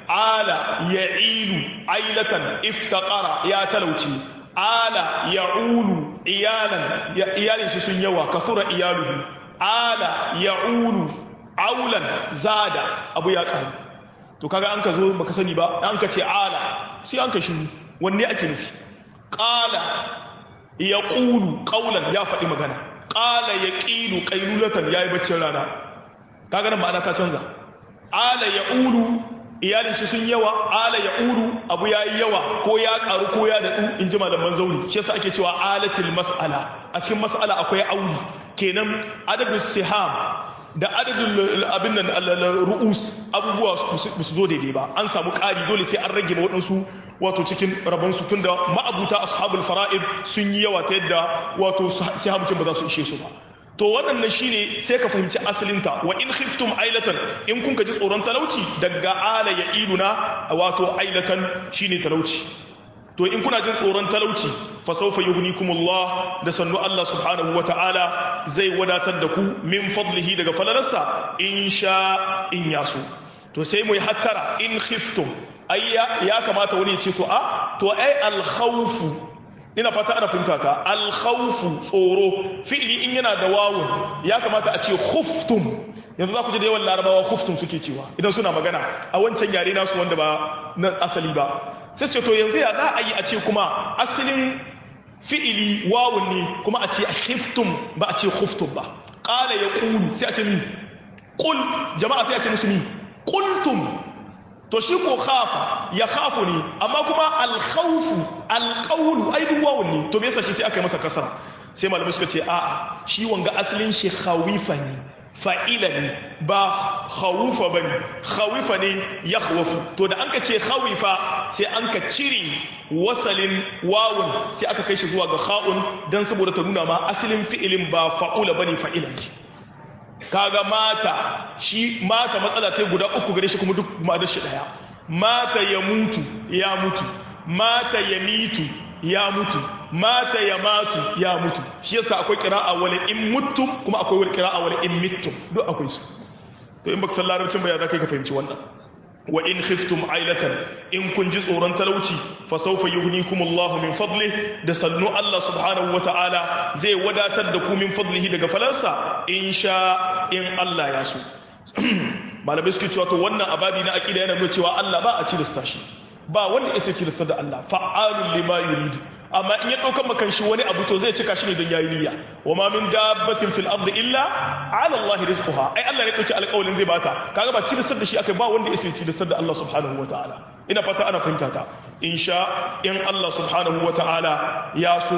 ala ya ilu ailatan iftaqara ya talauci ala ya ulu iyalan iyalin shi sun yawa kasura iyaluhu ala ya ulu aulan zada abu ya karu to kaga an ka zo baka sani ba an ka ce ala sai an ka shiru wanne ake nufi qala ya qulu qawlan ya faɗi magana qala ya qilu qailulatan yayi baccin rana kaga nan ma'ana ta canza ala ya ulu iyalin shi sun yawa ala ya uru abu ya yi yawa ko ya karu ko ya daɗu in ji malaman zauri shi yasa ake cewa alatil mas'ala a cikin mas'ala akwai auli kenan adadin siham da adadin abin nan ru'us abubuwa su zo daidai ba an samu ƙari dole sai an rage waɗansu wato cikin rabonsu tunda ma'abuta ashabul fara'id sun yi yawa ta yadda wato sihamcin ba za su ishe su ba to waɗannan shine sai ka fahimci asalinta wa in khiftum ailatan in kun ka ji tsoron talauci daga ala ya iluna wato ailatan shine talauci to in kuna jin tsoron talauci fa sawfa yughnikumullah da sannu Allah subhanahu wata'ala zai wadatar da ku min fadlihi daga falalarsa in sha in yaso to sai mu yi hattara in khiftum ai ya kamata wani ya ce to a to ai al khawfu ina fata ana fahimta ta alkhawfu tsoro fi'li in yana da wawun ya kamata a ce khuftum yanzu za ku ji da yawan larabawa khuftum suke cewa idan suna magana a wancan yare nasu wanda ba na asali ba sai ce to yanzu ya za a yi a ce kuma asalin fi'ili wawun ne kuma a ce a khiftum ba a ce khuftum ba qala yaqulu sai a ce ni qul jama'a sai a ce musu ni qultum to shi ko khafa ya khafu ne amma kuma alkhawfu alqawlu ai duk wawun ne to me yasa shi sai aka yi masa kasara sai malamai suka ce a'a shi wanga asalin shi khawifa ne fa'ila ne ba khawufa bane khawifa ne ya khawafu to da anka ce khawifa sai anka cire wasalin wawun sai aka kai shi zuwa ga kha'un dan saboda ta nuna ma asalin fi'ilin ba fa'ula bane fa'ila ne kaga mata shi mata matsala ta guda uku gare shi kuma duk ma'anar shi daya mata ya mutu ya mutu mata ya mitu ya mutu mata ya matu ya mutu shi yasa akwai qira'a wala in mutum kuma akwai wal qira'a wala in mittum duk akwai su to in baka san larabcin ba ya zaka ka fahimci wannan wa in khiftum ailatan in kun ji tsoron talauci fa sawfa yughnikumullahu min fadlihi da sannu Allah subhanahu wataala zai wadatar da ku min fadlihi daga falansa in sha in Allah ya so malamai suke cewa to wannan ababi na aqida yana nuna cewa Allah ba a cilasta shi ba wanda ya sai cilasta da Allah fa'alun lima yuridu amma in ya ɗaukan makan shi wani abu to zai cika shi ne don yayi niyya wa ma min dabbatin fil ardi illa ala Allah rizquha ai Allah ne dauki alƙawarin zai bata kaga ba cilistar da shi akai ba wanda ya sai cilistar da Allah subhanahu wataala ina fata ana fahimta ta insha in Allah subhanahu wataala ya so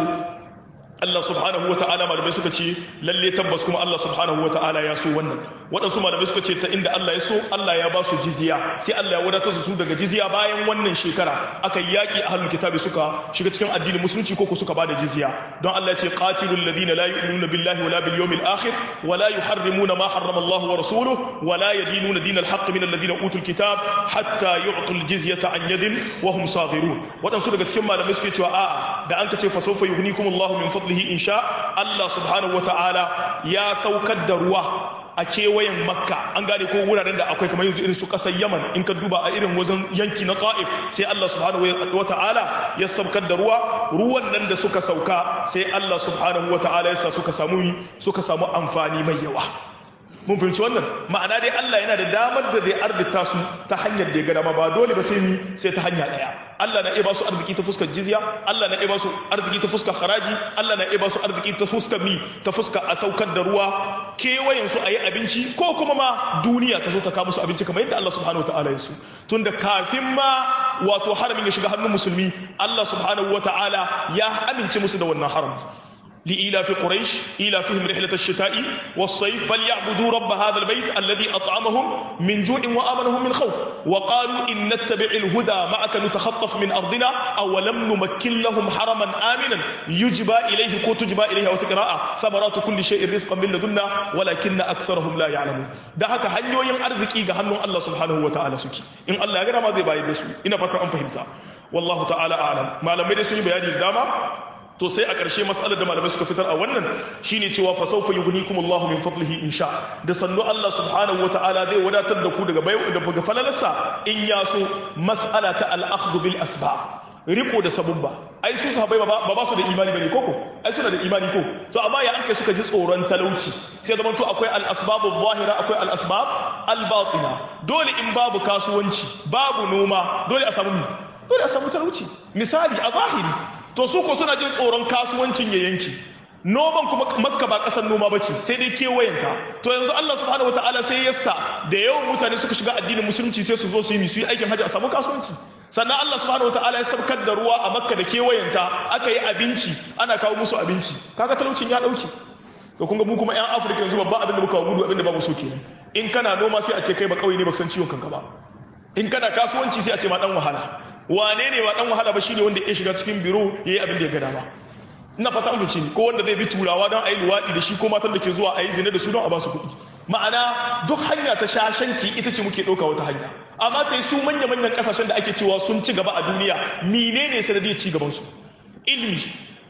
Allah subhanahu wa ta'ala malamai suka ce lalle tabbas kuma Allah subhanahu wa ta'ala ya so wannan waɗansu malamai suka ce ta inda Allah ya so Allah ya ba su jizya sai Allah ya wadatar su daga jizya bayan wannan shekara aka yi yaƙi a halin kitabi suka shiga cikin addinin musulunci ko ku suka ba da jizya don Allah ya ce qatilul ladina la yu'minuna billahi wala bil yawmil akhir wala yuharrimuna ma harrama Allah wa rasuluhu wala yadinuna dinal haqq min alladhina utul kitab hatta yu'tul jizyata an yadin wa hum saghirun waɗansu daga cikin malamai suke cewa a'a da an ka ce fa sawfa yughnikumullahu min fadlihi in sha Allah subhanahu ta'ala ya saukar da ruwa a kewayen makka an gane ko wuraren da akwai kamar yanzu irin su kasar yaman in ka duba a irin wajen yanki na ta'if sai Allah subhanahu ta'ala ya saukar da ruwa ruwan nan da suka sauka sai Allah subhanahu ta'ala ya sa suka samu suka samu amfani mai yawa mun fahimci wannan ma'ana dai Allah yana da damar da zai arzita su ta hanyar da ya ga dama ba dole ba sai ni sai ta hanya daya Allah na iya ba su arziki ta fuskar jizya Allah na iya ba su arziki ta fuskar haraji Allah na iya ba su arziki ta fuskar mi ta fuskar a saukar da ruwa kewayen su a yi abinci ko kuma ma duniya ta zo ta kawo musu abinci kamar yadda Allah subhanahu wa ta'ala ya su tunda kafin ma wato haramin ya shiga hannun musulmi Allah subhanahu wa ta'ala ya amince musu da wannan harami لإيلاف قريش إيلافهم رحلة الشتاء والصيف فليعبدوا رب هذا البيت الذي أطعمهم من جوع وآمنهم من خوف وقالوا إن نتبع الهدى معك نتخطف من أرضنا أولم نمكن لهم حرما آمنا يجبى إليه كو تجبى إليه وتقراء ثمرات كل شيء رزقا من لدنا ولكن أكثرهم لا يعلمون ده هكا هنيو ين أرزقي هنو الله سبحانه وتعالى سكي إن الله يقرأ ما ذي باي بسو إن فتح أن فهمتا والله تعالى أعلم ما لم يدسني بياني الدامة to sai a ƙarshe matsalar da malamai suka fitar a wannan shine cewa fa sawfa yughnikum Allahu min fadlihi insha da sannu Allah subhanahu wataala zai wadatar da ku daga bai daga falalarsa in ya so mas'ala ta al-akhdhu bil asbab riko da sabubba ai su sahabbai ba ba su da imani bane koko ai suna da imani ko to amma ya anke suka ji tsoron talauci sai zaman to akwai al-asbabu zahira akwai al-asbab al-batina dole in babu kasuwanci babu noma dole a samu dole a samu talauci misali a zahiri to su ko suna jin tsoron kasuwancin ya yanki noman kuma makka ba kasar noma bace sai dai kewayenta to yanzu Allah subhanahu wataala sai yassa da yawan mutane suka shiga addinin musulunci sai su zo su yi su yi aikin hajji a samu kasuwanci sannan Allah subhanahu wataala ya sabkar da ruwa a makka da kewayenta aka yi abinci ana kawo musu abinci kaga talaucin ya dauke to kun ga mu kuma yan Afirka yanzu babban abin da muka gudu abin da babu so kenan in kana noma sai a ce kai ba kauye ne ba san ciwon kanka ba in kana kasuwanci sai a ce ma dan wahala wane ne wa dan wahala ba shine wanda ya shiga cikin biro yayi abin da ya ga dama ina fata an fice ni ko wanda zai bi turawa don ayi luwadi da shi ko matan da ke zuwa ayi zina da su don a ba su kuɗi ma'ana duk hanya ta shashanci ita ce muke ɗauka wata hanya amma ta su manya manyan ƙasashen da ake cewa sun ci gaba a duniya menene sanadiyar ci gaban su ilimi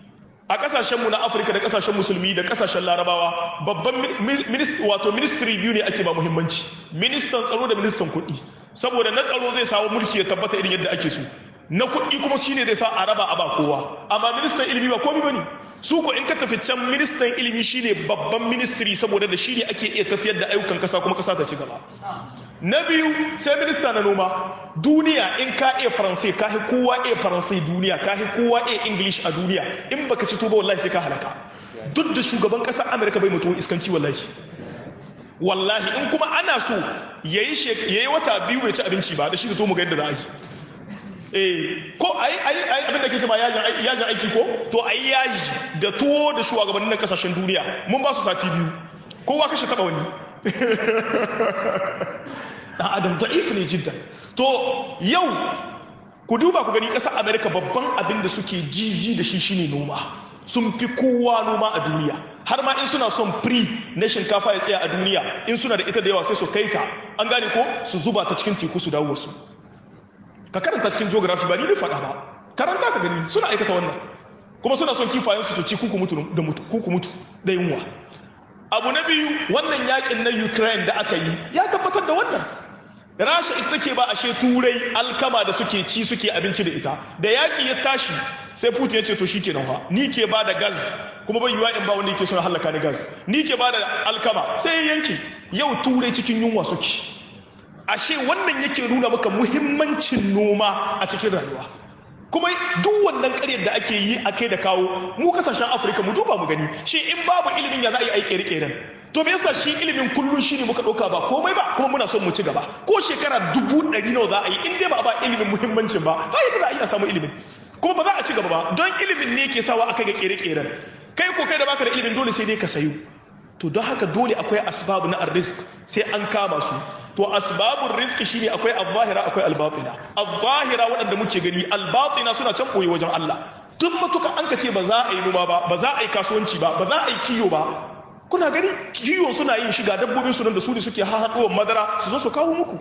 a kasashenmu na afirka da kasashen musulmi da kasashen larabawa babban wato ministry biyu ne ake ba muhimmanci ministan tsaro da ministan kuɗi saboda na tsaro zai samu mulki ya tabbata irin yadda ake so na kuɗi kuma shine zai sa a raba a ba kowa amma ministan ilimi ba komai bane su ko in ka tafi can ministan ilimi shine babban ministry saboda da shine ake iya tafiyar da ayyukan kasa kuma kasa ta ci gaba na biyu sai minista na noma duniya in ka iya faransai ka hi kowa iya faransai duniya ka hi kowa iya english a duniya in baka ci tuba wallahi sai ka halaka duk da shugaban ƙasar amurka bai mutuwa iskanci wallahi wallahi in kuma ana so yayi yayi wata biyu bai ci abinci ba da shi da to mu ga yadda za a yi eh ko ai ai ai abin da kace ba yajin yajin aiki ko to ai yaji da tuwo da shugabannin na kasashen duniya mun ba su sati biyu kowa kashe taba wani dan adam da'if ne jiddan to yau ku duba ku gani ƙasar amerika babban abin da suke jiji da shi shine noma sun fi kowa noma a duniya har ma in suna son free na shinkafa ya tsaya a duniya in suna da ita da yawa sai su kai ta an gane ko su zuba ta cikin teku su dawo wasu ka karanta cikin geography ba ni da faɗa ba karanta ka gani suna aikata wannan kuma suna son kifayen su su ci kuku mutu da mutu kuku mutu da yunwa abu na biyu wannan yakin na ukraine da aka yi ya tabbatar da wannan rasha ita take ba ashe turai alkama da suke ci suke abinci da ita da yaki ya tashi sai putin ya ce to shikenan fa ni ke ba da gas kuma ban yiwa in ba wanda yake son halaka ni gas ni ke ba da alkama sai ya yanke yau turai cikin yunwa suke ashe wannan yake nuna maka muhimmancin noma a cikin rayuwa kuma duk wannan karyar da ake yi a kai da kawo mu kasashen afirka mu duba mu gani shi in babu ilimin ya za a yi aiki rike to me yasa shi ilimin kullum shi ne muka ɗauka ba komai ba kuma muna son mu ci gaba ko shekara dubu ɗari nawa za a yi in dai ba a ba ilimin muhimmancin ba ba yadda za a iya samu ilimin kuma ba za a ci gaba ba don ilimin ne ke sawa aka ga kere-keren kai ko kai da baka da ilimin dole sai dai ka sayu to don haka dole akwai asbabu na arrisk sai an kama su to asbabun rizki shine akwai al-zahira akwai al-batina al-zahira waɗanda muke gani al-batina suna can boye wajen Allah duk matuka an ka ce ba za a yi noma ba ba za a yi kasuwanci ba ba za a yi kiyo ba kuna gani kiyo suna yin shiga dabbobin su nan da su ne suke hahaduwar madara su zo su kawo muku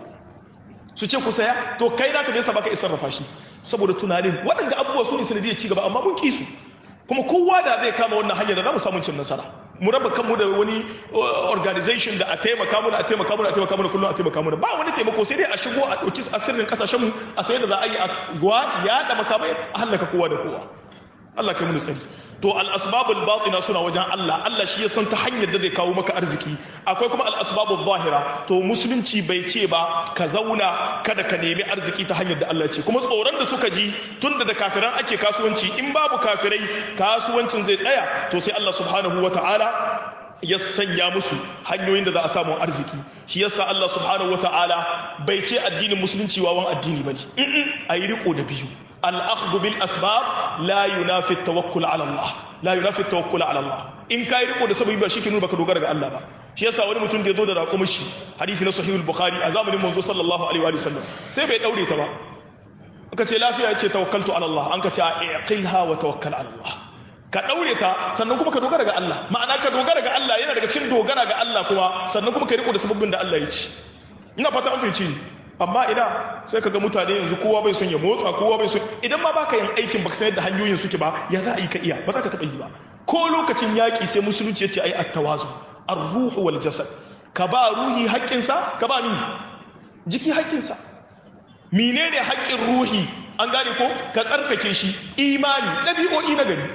su ce ku saya to kai naka bai sa baka isar rafa shi saboda tunanin waɗanda abubuwa su ne sanadiyar ci gaba amma mun ki su kuma kowa da zai kama wannan hanyar da za mu samu cin nasara mu raba kanmu da wani organization da a taimaka mu da a taimaka mu da a taimaka mu da kullum a taimaka mu da ba wani taimako sai dai a shigo a ɗauki asirin kasashen mu a sayar da za a yi a yaɗa makamai a hallaka kowa da kowa Allah kai mu tsari to al-asbabul batina suna wajen Allah Allah shi ya san ta hanyar da zai kawo maka arziki akwai kuma al-asbabul zahira to musulunci bai ce ba ka zauna kada ka nemi arziki ta hanyar da Allah ce kuma tsoron da suka ji tunda da kafiran ake kasuwanci in babu kafirai kasuwancin zai tsaya to sai Allah subhanahu wataala ya sanya musu hanyoyin da za a samu arziki shi yasa Allah subhanahu wataala bai ce addinin musulunci wawan addini bane a yi riko da biyu الأخذ بالأسباب لا ينافي التوكل على الله لا ينافي التوكل على الله in kai riko da sababi ba shike nuna baka dogara ga Allah ba shi yasa wani mutum da ya zo da raƙumin shi hadisi na sahihul bukhari a zamanin manzo sallallahu alaihi wa sallam sai bai daure ta ba aka ce lafiya ya ce tawakkaltu ala Allah an ka ce aqilha wa tawakkal ala Allah ka daure ta sannan kuma ka dogara ga Allah ma'ana ka dogara ga Allah yana daga cikin dogara ga Allah kuma sannan kuma ka riko da sababin da Allah ya ci ina fata an fahimci ni amma ina sai ka ga mutane yanzu kowa bai son ya motsa kowa bai son idan ma baka yin aikin baka san yadda hanyoyin suke ba ya za a yi ka iya ba za ka taɓa yi ba ko lokacin yaƙi sai musulunci ya ce ai attawazu ar-ruhu wal jasad ka ba ruhi haƙƙinsa ka ba ni jiki haƙƙinsa menene haƙƙin ruhi an gane ko ka tsarkake shi imani ɗabi'o'i na gari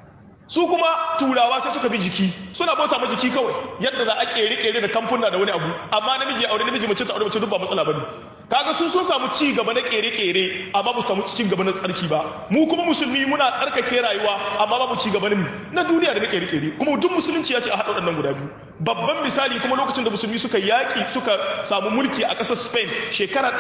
su kuma turawa sai suka bi jiki suna bauta ma jiki kawai yadda za a kere kere da kamfuna da wani abu amma namiji aure namiji mace ta aure mace duk ba matsala bane kaga su sun samu ci gaba na kere kere amma ba samu ci gaba na tsarki ba mu kuma musulmi muna tsarkake rayuwa amma ba mu ci gaba na mi na duniya da na kere kere kuma duk musulunci ya ce a haɗa waɗannan guda biyu babban misali kuma lokacin da musulmi suka yaƙi suka samu mulki a ƙasar spain shekara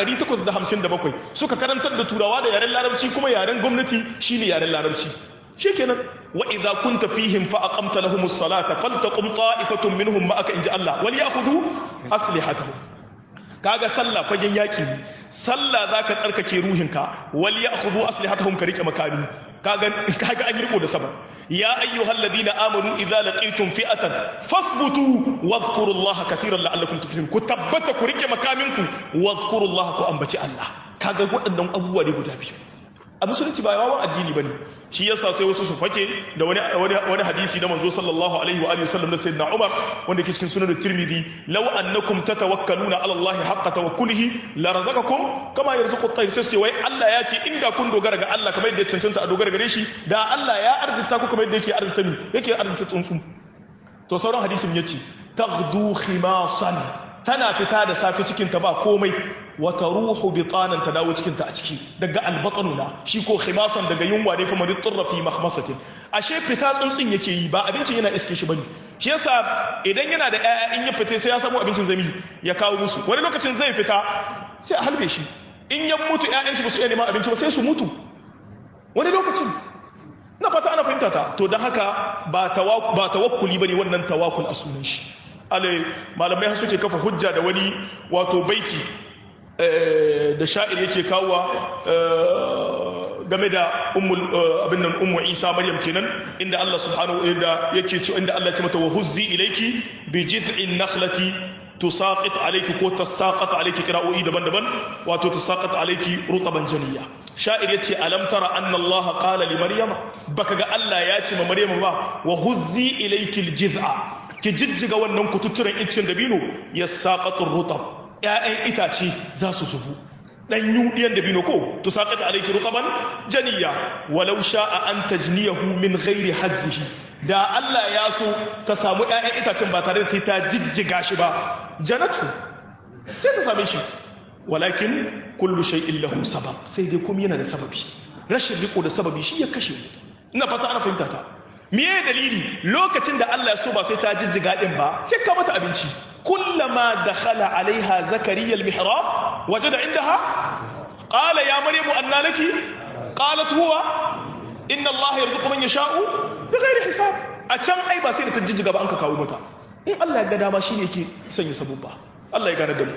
857 suka karantar da turawa da yaren larabci kuma yaren gwamnati shine yaren larabci shikenan wa idza kunta fihim fa aqamta lahum as-salata faltaqum ta'ifatun minhum ma'aka inja Allah wal ya'khudhu aslihatahum kaga sallah fagen yaki ne sallah zaka tsarkake ruhinka wal ya'khudhu aslihatahum ka rike makami kaga kaga an yi riko da sabab ya ayyuhal ladina amanu idza laqitum fi'atan fathbutu wadhkurullaha katiran la'allakum tuflihun ku tabbata ku rike makaminku wadhkurullaha ku ambaci Allah kaga waɗannan abubuwa ne guda biyu a musulunci ba yawan addini bane shi yasa sai wasu su fake da wani wani hadisi na manzo sallallahu alaihi wa alihi wasallam da sayyidina Umar wanda ke cikin sunan Tirmidhi law annakum tatawakkaluna ala Allah haqqa tawakkulihi la razaqakum kama yarzuqu at-tayr sai wai Allah ya ce inda kun dogara ga Allah kamar yadda ya cancanta a dogara gare shi da Allah ya arzita ku kamar yadda yake arzita ni yake arzita tsuntsu to sauran hadisin yace taghdu khimasan tana fita da safe cikinta ba komai wata ruhu bitanan ta dawo cikinta a ciki daga albatanu na shi ko khimasan daga yunwa ne kuma ditturra fi mahmasatin ashe fita tsuntsun yake yi ba abincin yana iske shi bane shi yasa idan yana da ƴaƴa in ya fita sai ya samu abincin zami ya kawo musu wani lokacin zai fita sai a halbe shi in ya mutu ƴaƴan shi ba su iya neman abinci ba sai su mutu wani lokacin na fata ana fahimta ta to don haka ba tawakkuli ba ne wannan tawakkul a sunan shi alai malamai har suke kafa hujja da wani wato baiti da sha'ir yake kawowa game da abin nan ummu isa maryam kenan inda Allah subhanahu wa ta'ala yake cewa inda Allah ya ce mata wa huzzi ilayki bi jiz'in nakhlati tusaqit alayki ko tasaqat alayki qira'o'i daban-daban wato tasaqat alayki rutaban janiya sha'ir yace alam tara anna Allah qala li maryama baka ga Allah ya ce ma maryama ba wa huzzi ilayki aljiz'a ki jijjiga wannan kututturen iccen dabino yasaqatu rutab ya'yan itace za su zubu dan yudiyan dabino ko tusaqat alayki rutaban janiya walau sha'a an tajniyahu min ghairi hazzihi da Allah ya so ta samu ‘ya'yan itacen ba tare da sai ta jijjiga shi ba janatu sai ta same shi walakin kullu shay'in lahu sabab sai dai kuma yana da sababi rashin riko da sababi shi ya kashe ina fata ana fahimta ta miye dalili lokacin da Allah ya so ba sai ta jijjiga din ba sai ka mata abinci kullama dakhala alaiha zakariya almihrab wajada indaha qala ya maryamu anna laki qalat huwa inna Allah yarzuqu man yasha'u bighairi hisab a can ai ba sai da ta jijjiga ba an ka kawo mata in Allah ya ga dama shine yake sanya sabubba Allah ya gane da mu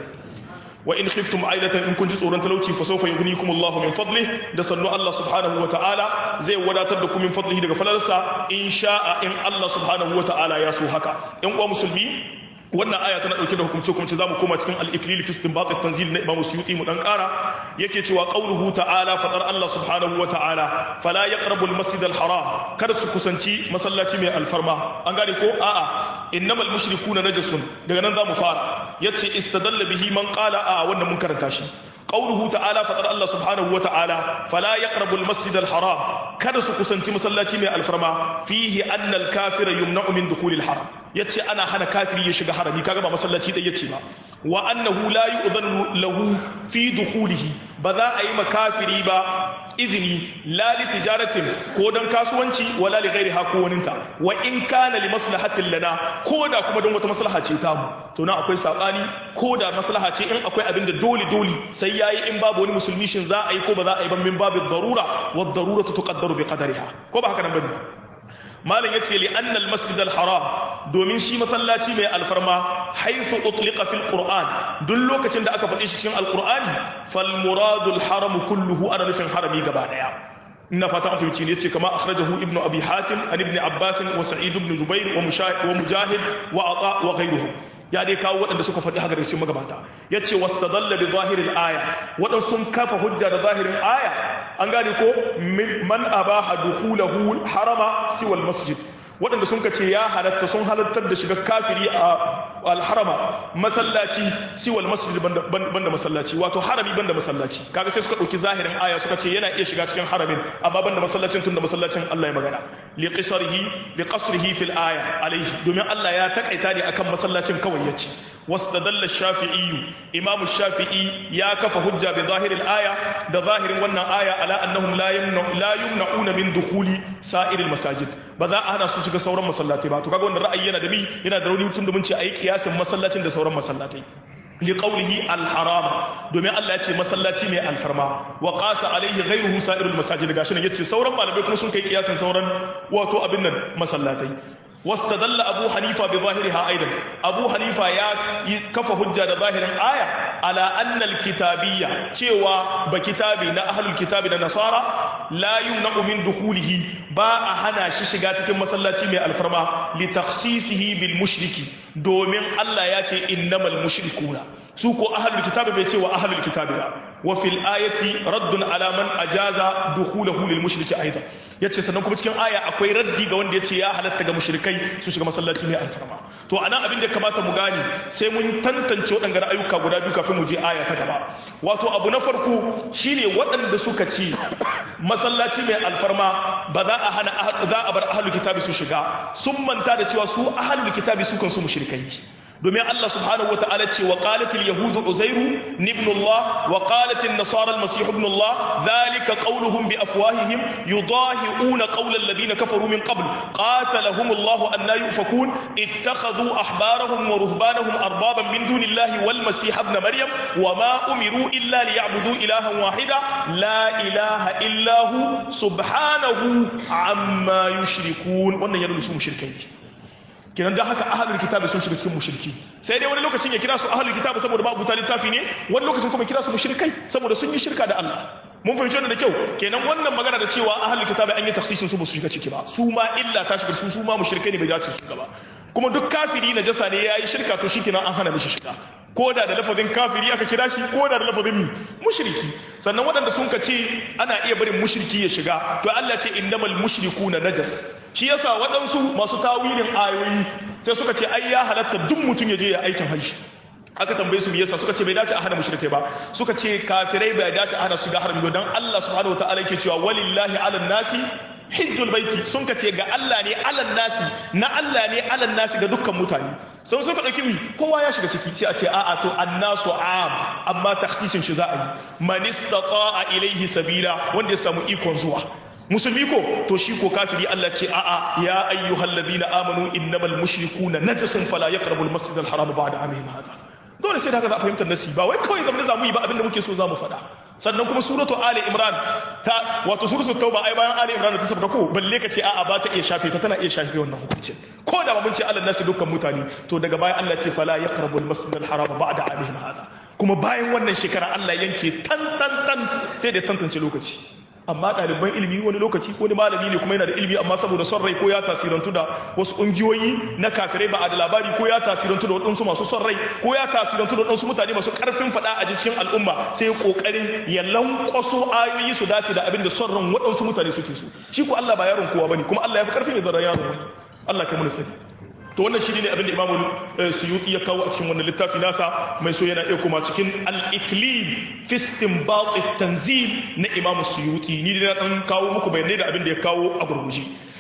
wa in khiftum ailatan in kun ji tsoron talauci fa sawfa yughnikum Allahu min fadlihi da sannu Allah subhanahu wa ta'ala zai wadatar da ku min fadlihi daga falalarsa in sha'a in Allah subhanahu wa ta'ala ya so haka in uwa musulmi wannan aya tana dauke da hukumce hukumce zamu koma cikin al-iklil fi istinbat at-tanzil na Imam Suyuti mu dan kara yake cewa qauluhu ta'ala fadar Allah subhanahu wa ta'ala fala yaqrabu al-masjid al-haram kada su kusanci masallaci mai alfarma an gane ko a'a innamal mushrikuna najasun daga nan zamu fara yace istadalla bihi man qala a wannan mun karanta shi قوله تعالى فقال الله سبحانه وتعالى فلا يقرب المسجد الحرام kada su kusanci masallaci mai alfarma fihi anna al-kafira yumna'u min dukhul al-haram yace ana hana kafiri ya shiga harami kaga ba masallaci dai yace ba wa annahu la yu'dhanu lahu fi dukhulihi ba za a yi makafiri ba izini la li tijaratin ko dan kasuwanci wala li ghairi ko waninta wa in kana li maslahatin lana ko da kuma don wata maslaha ce ta mu to na akwai sabani ko da maslaha ce in akwai abin da dole dole sai yayi in babu wani musulmi shin za a yi ko ba za a yi ban min babu darura wa darura tuqaddaru bi qadariha ko ba haka nan bane malam yace li anna al masjid al haram domin shi masallaci mai alfarma haythu utliqa fil qur'an duk lokacin da aka faɗi shi cikin alqur'ani fal muradul haram kulluhu ana nufin harami gaba daya ina fata an fahimci ne yace kama akhrajahu ibnu abi hatim an ibn abbas wa sa'id ibn jubair wa mujahid wa ata wa ghayruhum ya dai kawo waɗanda suka faɗi haka da cikin magabata yace wastadalla bi zahiril aya waɗansu sun kafa hujja da zahirin aya an gane ko man abaha dukhulahu harama siwal masjid waɗanda sun kace ya halatta sun halattar da shiga kafiri a alharama masallaci siwal masjid banda masallaci wato harami banda masallaci kaga sai suka ɗauki zahirin aya suka ce yana iya shiga cikin haramin amma banda masallacin tunda masallacin Allah ya magana li qisarihi li qasrihi fil aya alaihi domin Allah ya takaita ne akan masallacin kawai yace واستدل الشافعي إمام الشافعي يا كف حجة بظاهر الآية ده ظاهر ونن آية على أنهم لا يمنع لا يمنعون من دخول سائر المساجد بذا أنا سوشك سورا مسلاتي باتو كاغو رأيي yana da mi yana da rauni mutum da mun ce ayi kiyasin masallacin da sauran masallatai liqaulihi alharama domin Allah ya ce masallaci mai alfarma wa qasa alaihi ghayruhu sa'irul masajid gashi nan yace sauran malamai kuma sun kai kiyasin sauran wato abin nan masallatai واستدل أبو حنيفة بظاهرها أيضا أبو حنيفة يا كف حجة ظاهر آية على أن الكتابية تيوى بكتابي نا أهل الكتاب النصارى لا يمنع من دخوله با أهنا ششغاتك مسلاتي من الفرما لتخصيصه بالمشرك دومين الله ياتي إنما المشركون سوكو أهل الكتاب بيتي وأهل الكتاب لا وفي الآية رد على من أجاز دخوله للمشرك أيضا yace sannan kuma cikin aya akwai raddi ga wanda yace ya halatta ga mushrikai su shiga masallaci mai alfarma to anan abin da kamata mu gane sai mun tantance waɗannan ayyuka guda biyu kafin mu je aya ta gaba wato abu na farko shine waɗanda suka ci masallaci mai alfarma ba za a hana za a bar ahlul kitabi su shiga sun manta da cewa su ahlul kitabi su kansu mushrikai domin Allah subhanahu wa ta'ala ce wa qalatil yahudu uzairu ibn Allah wa qalatil nasara al-masih ibn Allah dhalika qawluhum bi afwahihim yudahi'una qawla alladhina kafaru min qabl qatalahum Allah an la yufakun ittakhadhu ahbarahum wa ruhbanahum arbaban min dunillahi wal masih ibn maryam wa ma umiru illa liya'budu ilahan wahida la ilaha illa hu subhanahu amma yushrikun wannan yana su mushrikai kinan da haka ahlul kitabi sun shiga cikin mushriki sai dai wani lokacin ya kira su ahlul kitabi saboda babu ta littafi ne wani lokacin kuma kira su mushrikai saboda sun yi shirka da Allah mun fahimci wannan da kyau kenan wannan magana da cewa ahlul kitabi an yi tafsirin su ba su shiga ciki ba su ma illa ta shiga su su ma mushrikai ne bai dace su shiga ba kuma duk kafiri na jasa ne yayi shirka to shikenan an hana mishi shiga ko da da lafazin kafiri aka kira shi ko da da lafazin mi mushriki sannan waɗanda sun ka ce ana iya barin mushriki ya shiga to Allah ce innamal mushrikuna najas shi yasa waɗansu masu tawilin ayoyi sai suka ce ai ya halatta duk mutum ya je ya aikin hajji aka tambaye su me yasa suka ce bai dace a hana mushrikai ba suka ce kafirai bai dace a hana su ga harami ba dan Allah subhanahu wataala yake cewa walillahi ala nasi hijjul baiti sun ka ce ga Allah ne alan nasi na Allah ne alan nasi ga dukkan mutane sun suka ɗauki mi kowa ya shiga ciki sai a ce a'a to annasu am amma taksisin shi za a yi man istata'a ilaihi sabila wanda ya samu ikon zuwa musulmi ko to shi ko kafiri Allah ce a'a ya ayyuhal ladina amanu innamal mushrikuna najasun fala yaqrabul masjidal haram ba'da amihim hadha dole sai da haka za a fahimtar nasi ba wai kawai zamne za mu yi ba abinda muke so za mu faɗa sannan kuma suratu ali imran ta wato suratu tauba ai bayan ali imran ta sabka ko balle ka ce a'a ba ta iya shafe ta tana iya shafe wannan hukuncin ko da ba mun ce Allah nasi dukkan mutane to daga bayan Allah ce fala yaqrabu al-masjid al-haram ba'da amihim hada kuma bayan wannan shekara Allah yanke tan tan tan sai da tantance lokaci amma ɗaliban ilimi wani lokaci ko wani malami ne kuma yana da ilimi amma saboda son rai ko ya tasirantu da wasu ƙungiyoyi na kafirai ba a da labari ko ya tasirantu da waɗansu masu son rai ko ya tasirantu da waɗansu mutane masu ƙarfin faɗa a cikin al'umma sai ya ƙoƙarin ya lankwaso ayoyi su dace da abin da son ran waɗansu mutane suke so shi ko Allah ba yaron kowa bane kuma Allah ya fi ƙarfin ya zara yaron wani Allah kai mu sani to wannan shi ne abin da imamu suyuti ya kawo a cikin wannan littafi nasa mai so yana iya kuma cikin al-iklim fi istinbat tanzil na imamu suyuti ni da dan kawo muku bayanai da abin da ya kawo a gurguje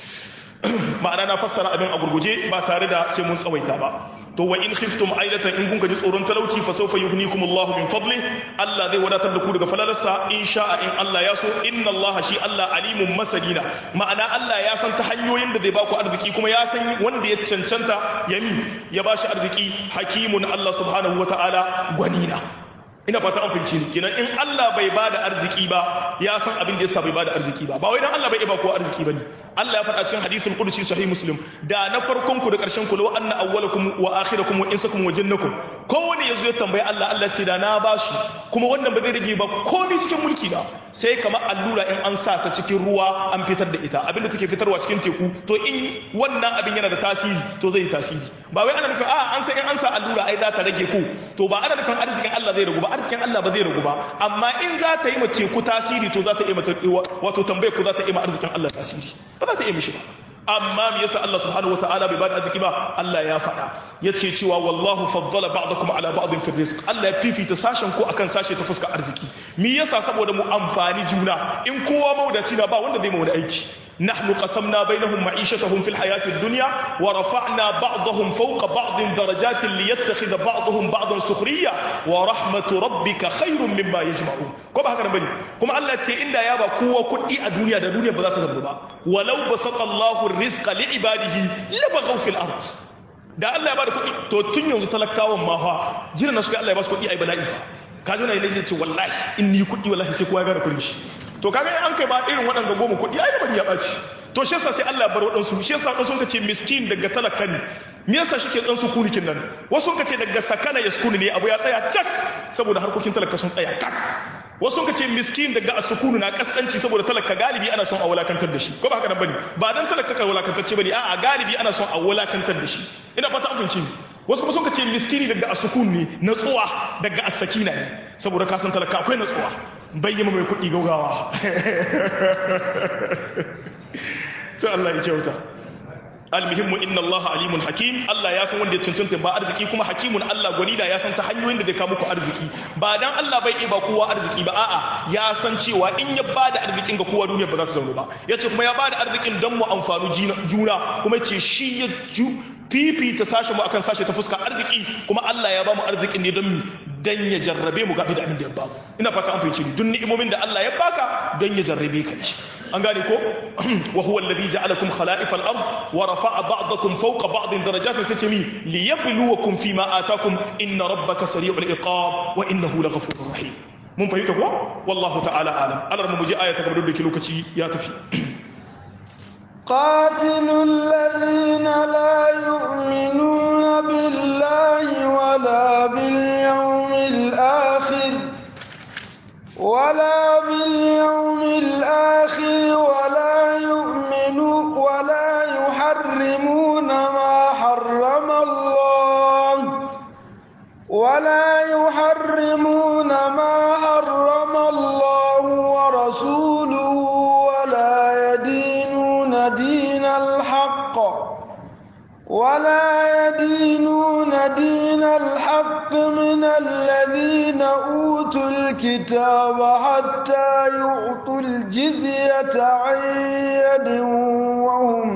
ma'ana na fassara abin a gurguje ba tare da sai mun tsawaita ba to wa in khiftum ailatan in kun ji tsoron talauci fa sawfa yughnikum Allah min fadli Allah zai wadatar da ku daga falalarsa in sha'a in Allah ya so inna Allah shi Allah alimun masalina ma'ana Allah ya san ta hanyoyin da zai ba ku arziki kuma ya san wanda ya cancanta yami ya ba shi arziki hakimun Allah subhanahu wata'ala gwanina ina fata an fahimci ni kenan in Allah bai ba da arziki ba ya san abin da yasa bai ba da arziki ba ba wai dan Allah bai ba ko arziki bane Allah ya faɗa cikin hadithul qudsi sahih muslim da na farkon ku da ƙarshen ku law anna awwalakum wa akhirakum wa insakum wa jinnakum kowane yazo ya tambayi Allah Allah ce da na ba shi kuma wannan ba zai rage ba komai cikin mulki ba sai kamar allura in an sa ta cikin ruwa an fitar da ita abinda take fitarwa cikin teku to in wannan abin yana da tasiri to zai yi tasiri ba wai ana nufin a an san in an sa allura ai za ta rage ku to ba ana nufin arzikin Allah zai ragu ba arzikin Allah ba zai ragu ba amma in za ta yi ma teku tasiri to za ta yi mata wato tambayar ku za ta yi ma arzikin Allah tasiri ba za ta yi mishi ba amma me yasa Allah subhanahu wataala bai bada arziki ba Allah ya faɗa yace cewa wallahu faddala ba'dakum ala ba'din fi rizq Allah ya fifita sashen ko akan sashe ta fuskar arziki me yasa saboda mu amfani juna in kowa maudaci na ba wanda zai mu wani aiki نحن قسمنا بينهم معيشتهم في الحياة الدنيا ورفعنا بعضهم فوق بعض درجات ليتخذ بعضهم بعضا سخرية ورحمة ربك خير مما يجمعون كما هكذا بني كما الله تي إلا يابا قوة كل الدنيا دا دنيا بذات ذنبا ولو بسط الله الرزق لعباده لبغوا في الأرض da Allah ya bada kuɗi to tun yanzu talakawan ma fa jiran suka Allah ya ba su kuɗi ai bala'i fa ka zo na yi ce wallahi in ni kuɗi wallahi sai kowa ya gane kuɗin shi to kaga an kai ba irin waɗanda goma kuɗi ai bari ya ɓaci to shi yasa sai Allah ya bar waɗansu shi yasa waɗansu ka ce miskin daga talaka ne me yasa shi ke ɗan sukunikin nan wasu ka ce daga sakana ya sukuni ne abu ya tsaya cak saboda harkokin talaka sun tsaya kak wasu ka ce miskin daga asukunu na kaskanci saboda talaka galibi ana son a wulakantar da shi ko ba haka nan bane ba dan talaka ka wulakantacce bane a'a galibi ana son a wulakantar da shi ina fata an fahimci wasu kuma sun ka ce miskini daga asukun ne natsuwa daga asakina ne saboda ka san talaka akwai natsuwa bayyana mai kuɗi gaugawa sai Allah ya kyauta almuhimmu inna Allah alimun hakim Allah ya san wanda ya cancanta ba arziki kuma hakimun Allah gwani da ya san ta hanyoyin da zai kawo muku arziki ba dan Allah bai ba kowa arziki ba a'a ya san cewa in ya bada arzikin ga kowa duniya ba za ta zauna ba yace kuma ya bada arzikin dan mu amfanu juna kuma yace shi ya fifita sashen mu akan sashe ta fuska arziki kuma Allah ya bamu arzikin ne don mi dan ya jarrabe mu ga da abin da ya bamu ina fata an fahimci ni duk ni'imomin da Allah ya baka don ya jarrabe ka shi an gane ko wa huwa alladhi ja'alakum khala'ifal ard wa rafa'a ba'dakum fawqa ba'din darajatin sai ce mi liyabluwakum fima atakum inna rabbaka sari'ul iqab wa innahu laghafurur rahim mun fahimta ko wallahu ta'ala alam alar mu ji aya ta gaba da lokaci ya tafi قاتلوا الذين لا يؤمنون بالله ولا باليوم الآخر ولا باليوم الآخر ولا يؤمنوا ولا يحرمون ما حرم الله ولا يحرمون ما حرم الله ورسوله ولا يدينون دين الحق ولا يدينون دين الحق من الذين أوتوا الكتاب حتى يعطوا الجزية عن يد وهم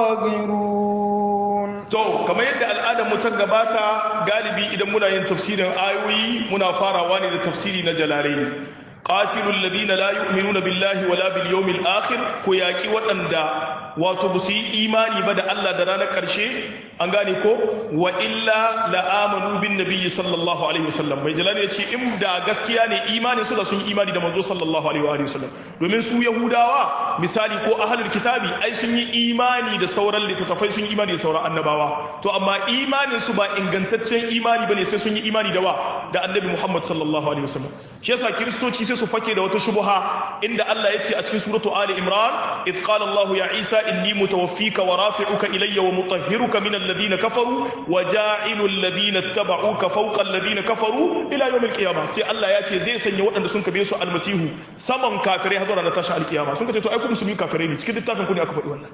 صاغرون to kamar yadda al'adar mu ta gabata galibi idan muna yin tafsirin ayoyi muna farawa ne da tafsiri na jalalaini qatilul ladina la yu'minuna billahi wala bil yawmil akhir ko yaki waɗanda wato ba su yi imani ba da Allah da ranar ƙarshe an gane ko wa illa la amanu bin nabiyyi sallallahu alaihi wasallam mai jalali yace in da gaskiya ne imanin su da sun yi imani da manzo sallallahu alaihi wa sallam domin su yahudawa misali ko ahlul kitabi ai sun yi imani da sauran littattafai sun yi imani da sauran annabawa to amma imanin su ba ingantaccen imani bane sai sun yi imani da wa da annabi Muhammad sallallahu alaihi wasallam shi yasa kiristoci sai su fake da wata shubha inda Allah yace a cikin suratu ali imran id qala Allah ya isa inni mutawaffika wa rafi'uka ilayya wa mutahhiruka min alladhina kafaru wa ja'ilu alladhina ittaba'uka fawqa alladhina kafaru ila yawm alqiyamah sai Allah ya ce zai sanya waɗanda sun kabe su almasihu saman kafirai har zuwa tashin alqiyama sun kace to ai ku musulmi kafirai ne cikin littafin ku ne aka faɗi wannan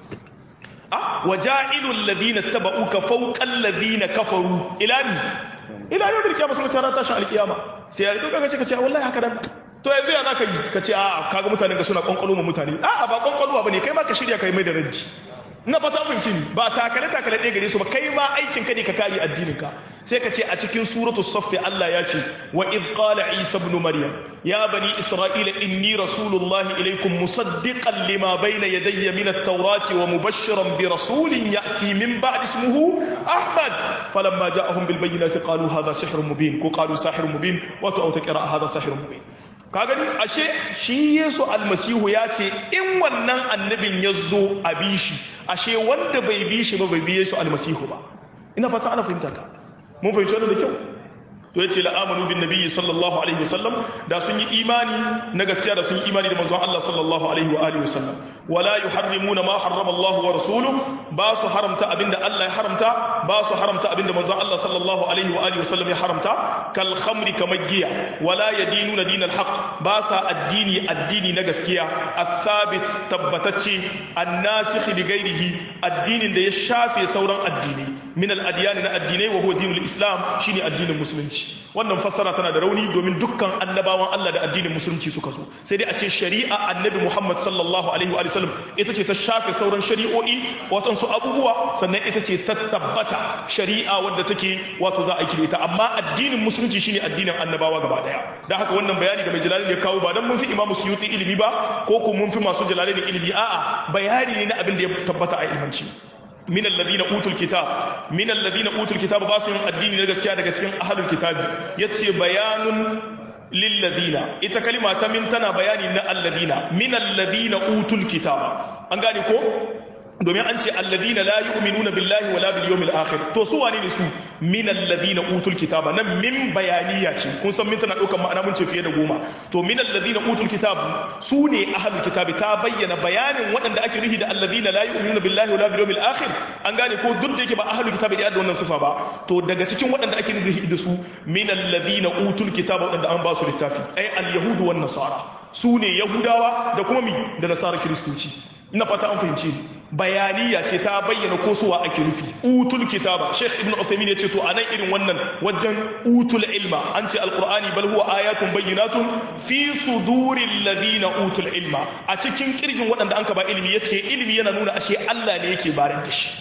ah wa ja'ilu alladhina ittaba'uka fawqa alladhina kafaru ila ni ila yawm alqiyamah sun kace tashin alqiyama sai ya to kaga ce kace wallahi haka dan to yanzu ya zaka yi ka ce a'a kaga mutanen ka suna kwankwalo ma mutane a'a ba kwankwalo ba ne kai ma ka shirya kai mai da ranji na fata fahimci ni ba takale takale ɗaya gare su ba kai ma aikin ka ne ka kare addinin ka sai ka ce a cikin suratu saffi Allah ya ce wa id qala isa ibn maryam ya bani isra'ila inni rasulullahi ilaykum musaddiqan lima bayna yadayya min at-taurati wa mubashshiran bi rasulin ya'ti min ba'di ismihi ahmad falamma ja'ahum bil bayyinati qalu hadha sihrun mubin ko qalu sahirun mubin wa tu qira'a hadha sihrun mubin ka gani ashe shi yesu almasihu ya ce in wannan annabin ya zo a bi shi ashe wanda bai bi shi ba bai bi yesu almasihu ba ina fata ana fahimta ta mun fahimci wannan da kyau to yace la amanu bin nabiyyi sallallahu alaihi wasallam da sun yi imani na gaskiya da sun yi imani da manzon Allah sallallahu alaihi wa alihi wasallam wala yuharrimuna ma harrama Allah wa rasuluhu ba su haramta abinda Allah ya haramta ba su haramta abinda manzon Allah sallallahu alaihi wa alihi wasallam ya haramta kal khamri kamar giya wala yadinuna dinal haqq ba sa addini addini na gaskiya athabit tabbatacce annasikh bi ghairihi addinin da ya shafe sauran addini min al adyan na addinai wa huwa dinul islam shine addinin musulunci wannan fassara tana da rauni domin dukkan annabawan Allah da addinin musulunci suka zo sai dai a ce shari'a annabi Muhammad sallallahu alaihi wa sallam ita ce ta shafe sauran shari'o'i wato abubuwa sannan ita ce ta tabbata shari'a wadda take wato za a yi ita amma addinin musulunci shine addinin annabawa gaba daya dan haka wannan bayani da mai jalali ya kawo ba dan mun fi imamu suyuti ilimi ba ko ko mun fi masu jalali ilimi a'a bayani ne na abin da ya tabbata a ilmanci min alladhina utul kitab min alladhina utul kitab ba su yin addini na gaskiya daga cikin ahlul kitab yace bayanun lilladhina ita kalima ta min tana bayani na alladhina min alladhina utul kitab an gane ko domin an ce alladhina la yu'minuna billahi wala bil yawmil akhir to su wane ne su min alladhina utul kitaba nan min bayaniya ce kun san min tana daukar ma'ana mun ce fiye da goma to min alladhina utul kitab su ne ahlul kitabi ta bayyana bayanin waɗanda ake nufi da alladhina la yu'minuna billahi wala bil yawmil akhir an gane ko duk da yake ba ahlul kitabi da wannan sifa ba to daga cikin waɗanda ake nufi da su min alladhina utul kitaba waɗanda an ba su littafi ai al yahudu wan nasara su ne yahudawa da kuma mi da nasara kiristoci ina fata an fahimci bayaniya ce ta bayyana ko suwa ake nufi utul kitaba sheikh ibn uthaymin yace to anan irin wannan wajen utul ilma an ce alqur'ani bal huwa ayatun bayyinatun fi suduril ladina utul ilma a cikin kirgin waɗanda anka ba ilimi yace ilimi yana nuna ashe Allah ne yake barar da shi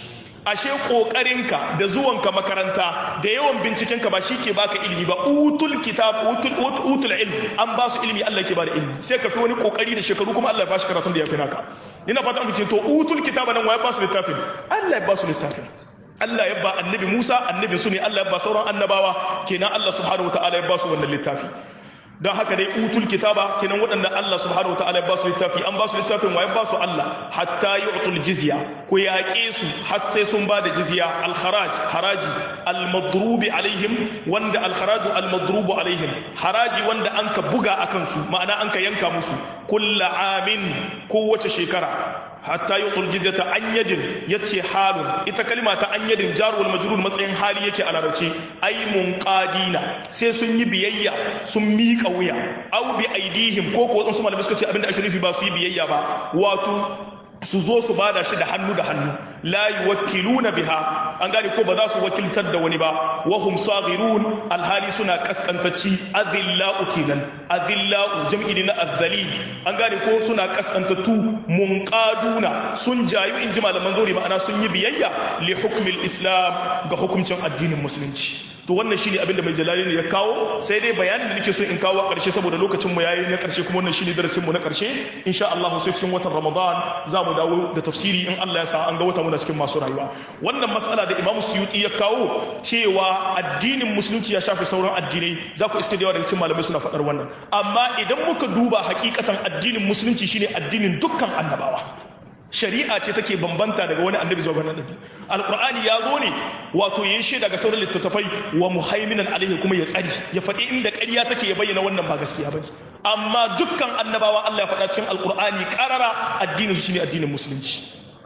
ashe kokarinka da zuwanka makaranta da yawan bincikenka ba shi ke baka ilimi ba utul kitab utul utul ilm an ba su ilimi Allah ke bada ilimi sai ka fi wani kokari da shekaru kuma Allah ya bashi karatun da ya fi naka ina fata an fice to utul kitaba nan waye ba su littafin Allah ya ba su littafin Allah ya ba annabi Musa annabi su ne Allah ya ba sauran annabawa kenan Allah subhanahu wataala ya ba su wannan littafi don haka dai utul kitaba kenan waɗanda Allah subhanahu wa ta'ala ya ba su littafi an ba su littafin wa ya ba su Allah hatta yu'tul jizya ku yaƙe su har sai sun ba da jizya al-kharaj haraji al-madrubi alaihim wanda al-kharaju al-madrubu alaihim haraji wanda an ka buga akan su ma'ana an ka yanka musu kullu amin kowace shekara hatta yi ƙurjidata an yadin ya ce halun ita kalima ta an yadin jaruwar majrur matsayin hali yake a larabci ai munqadina sai sun yi biyayya sun miƙa wuya au bi aidihim ko ko wasu malamai suka ce abinda ake nufi ba su yi biyayya ba wato su zo su bada shi da hannu da hannu la yuwakkiluna biha an gane ko ba za su wakiltar da wani ba wa hum saghirun alhali suna kaskantacci adillau kenan adillau jam'i ne na azzali an gane ko suna kaskantattu munqaduna sun jayu in ji malaman zuri ma'ana sun yi biyayya li hukmil islam ga hukuncin addinin musulunci to wannan shine abin da mai jalali ne ya kawo sai dai bayanin da nake so in kawo a ƙarshe saboda lokacin mu yayi na ƙarshe kuma wannan shine darasin mu na ƙarshe insha Allah sai cikin watan Ramadan za mu dawo da tafsiri in Allah ya sa an ga wata muna cikin masu rayuwa wannan matsala da Imam Suyuti ya kawo cewa addinin musulunci ya shafi sauran addinai za ku iske da yawa daga cikin malamai suna faɗar wannan amma idan muka duba hakikatan addinin musulunci shine addinin dukkan annabawa shari'a ce take bambanta daga wani annabi zuwa wani annabi alqur'ani ya zo ne wato yayin shaida ga sauran littattafai wa muhaiminan alaihi kuma ya tsari ya faɗi inda ƙarya take ya bayyana wannan ba gaskiya bane amma dukkan annabawa Allah ya faɗa cikin alqur'ani qarara addinin su shine addinin musulunci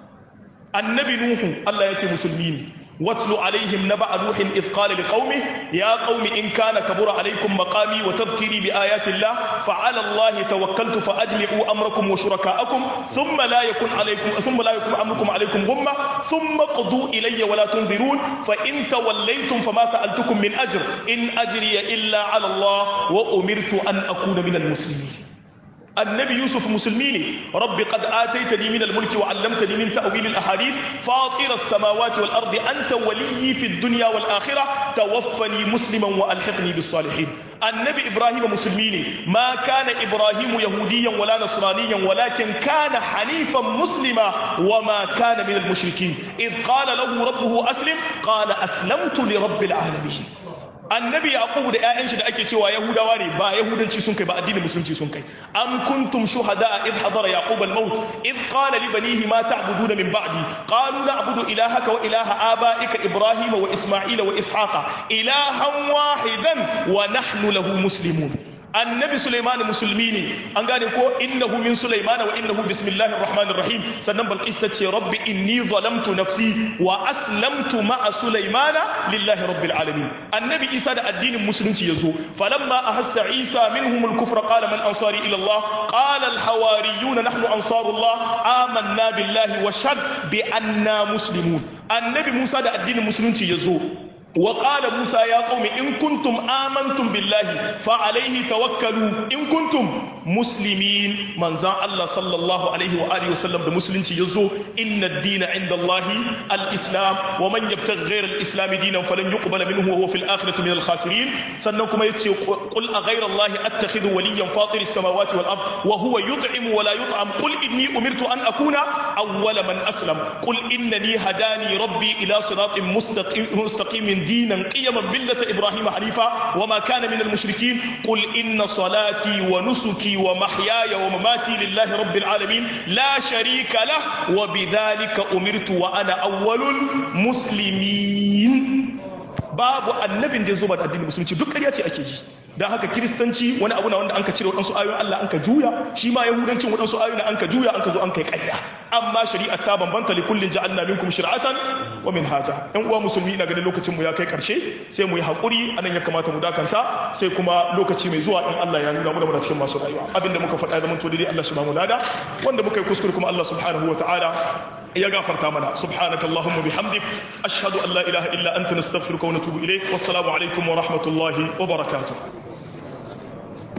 annabi nuhu Allah ya ce musulmi ne واتل عليهم نبأ نوح إذ قال لقومه يا قوم إن كان كبر عليكم مقامي وتذكيري بآيات الله فعلى الله توكلت فأجمعوا أمركم وشركاءكم ثم لا يكن عليكم ثم لا يكن أمركم عليكم غمة ثم قضوا إلي ولا تنذرون فإن توليتم فما سألتكم من أجر إن أجري إلا على الله وأمرت أن أكون من المسلمين النبي يوسف مسلمين رب قد آتيتني من الملك وعلمتني من تأويل الأحاديث فاطر السماوات والأرض أنت ولي في الدنيا والآخرة توفني مسلما وألحقني بالصالحين النبي إبراهيم مسلمين ما كان إبراهيم يهوديا ولا نصرانيا ولكن كان حنيفا مسلما وما كان من المشركين إذ قال له ربه أسلم قال أسلمت لرب العالمين annabi yaqub da ƴaƴan shi da ake cewa yahudawa ne ba yahudanci sun kai ba addinin musulunci sun kai am kuntum shuhada id hadara yaqub al maut id qala li banihi ma ta'buduna min ba'di qalu na'budu ilahaka wa ilaha abaika ibrahima wa isma'ila wa ishaqa ilahan wahidan wa nahnu lahu muslimun annabi Sulaiman musulmi ne an gane ko innahu min Sulaiman wa innahu bismillahir rahmanir rahim sannan Balqis ta ce rabbi inni zalamtu nafsi wa aslamtu ma'a Sulaiman lillahi rabbil alamin annabi Isa da addinin musulunci yazo falamma ahassa Isa minhum al-kufra qala man ansari ila Allah qala al-hawariyun nahnu ansarullah amanna billahi wa shad bi anna muslimun annabi Musa da addinin musulunci yazo وقال موسى يا قوم إن كنتم آمنتم بالله فعليه توكلوا إن كنتم مسلمين من زان الله صلى الله عليه وآله وسلم بمسلم يزو إن الدين عند الله الإسلام ومن يبتغ غير الإسلام دينا فلن يقبل منه وهو في الآخرة من الخاسرين سنكم يتسي قل أغير الله أتخذ وليا فاطر السماوات والأرض وهو يطعم ولا يطعم قل إني أمرت أن أكون أول من أسلم قل إنني هداني ربي إلى صراط مستقيم, مستقيم دينا قيما ملة إبراهيم حنيفا وما كان من المشركين قل إن صلاتي ونسكي ومحياي ومماتي لله رب العالمين لا شريك له وبذلك أمرت وأنا أول المسلمين babu annabin da ya zo ba da addinin musulunci duk ƙarya ce ake yi don haka kiristanci wani abu na wanda an ka cire waɗansu ayoyin Allah an ka juya shi ma yahudancin waɗansu ayoyin an ka juya an ka zo an kai ƙarya amma shari'a ta bambanta li kullin ja'alna minkum shir'atan wa minhaja ɗan uwa musulmi ina ganin lokacin mu ya kai ƙarshe sai mu yi haƙuri anan ya kamata mu dakanta sai kuma lokaci mai zuwa in Allah ya nuna mu da mu cikin masu rayuwa abinda muka faɗa ya zama to dai Allah shi ba mu lada wanda muka yi kuskure kuma Allah subhanahu wa ta'ala ya gafarta mana subhanaka allahumma bihamdik ashhadu an la ilaha illa anta nastaghfiruka wa natubu ilayk wassalamu alaikum wa rahmatullahi wa barakatuh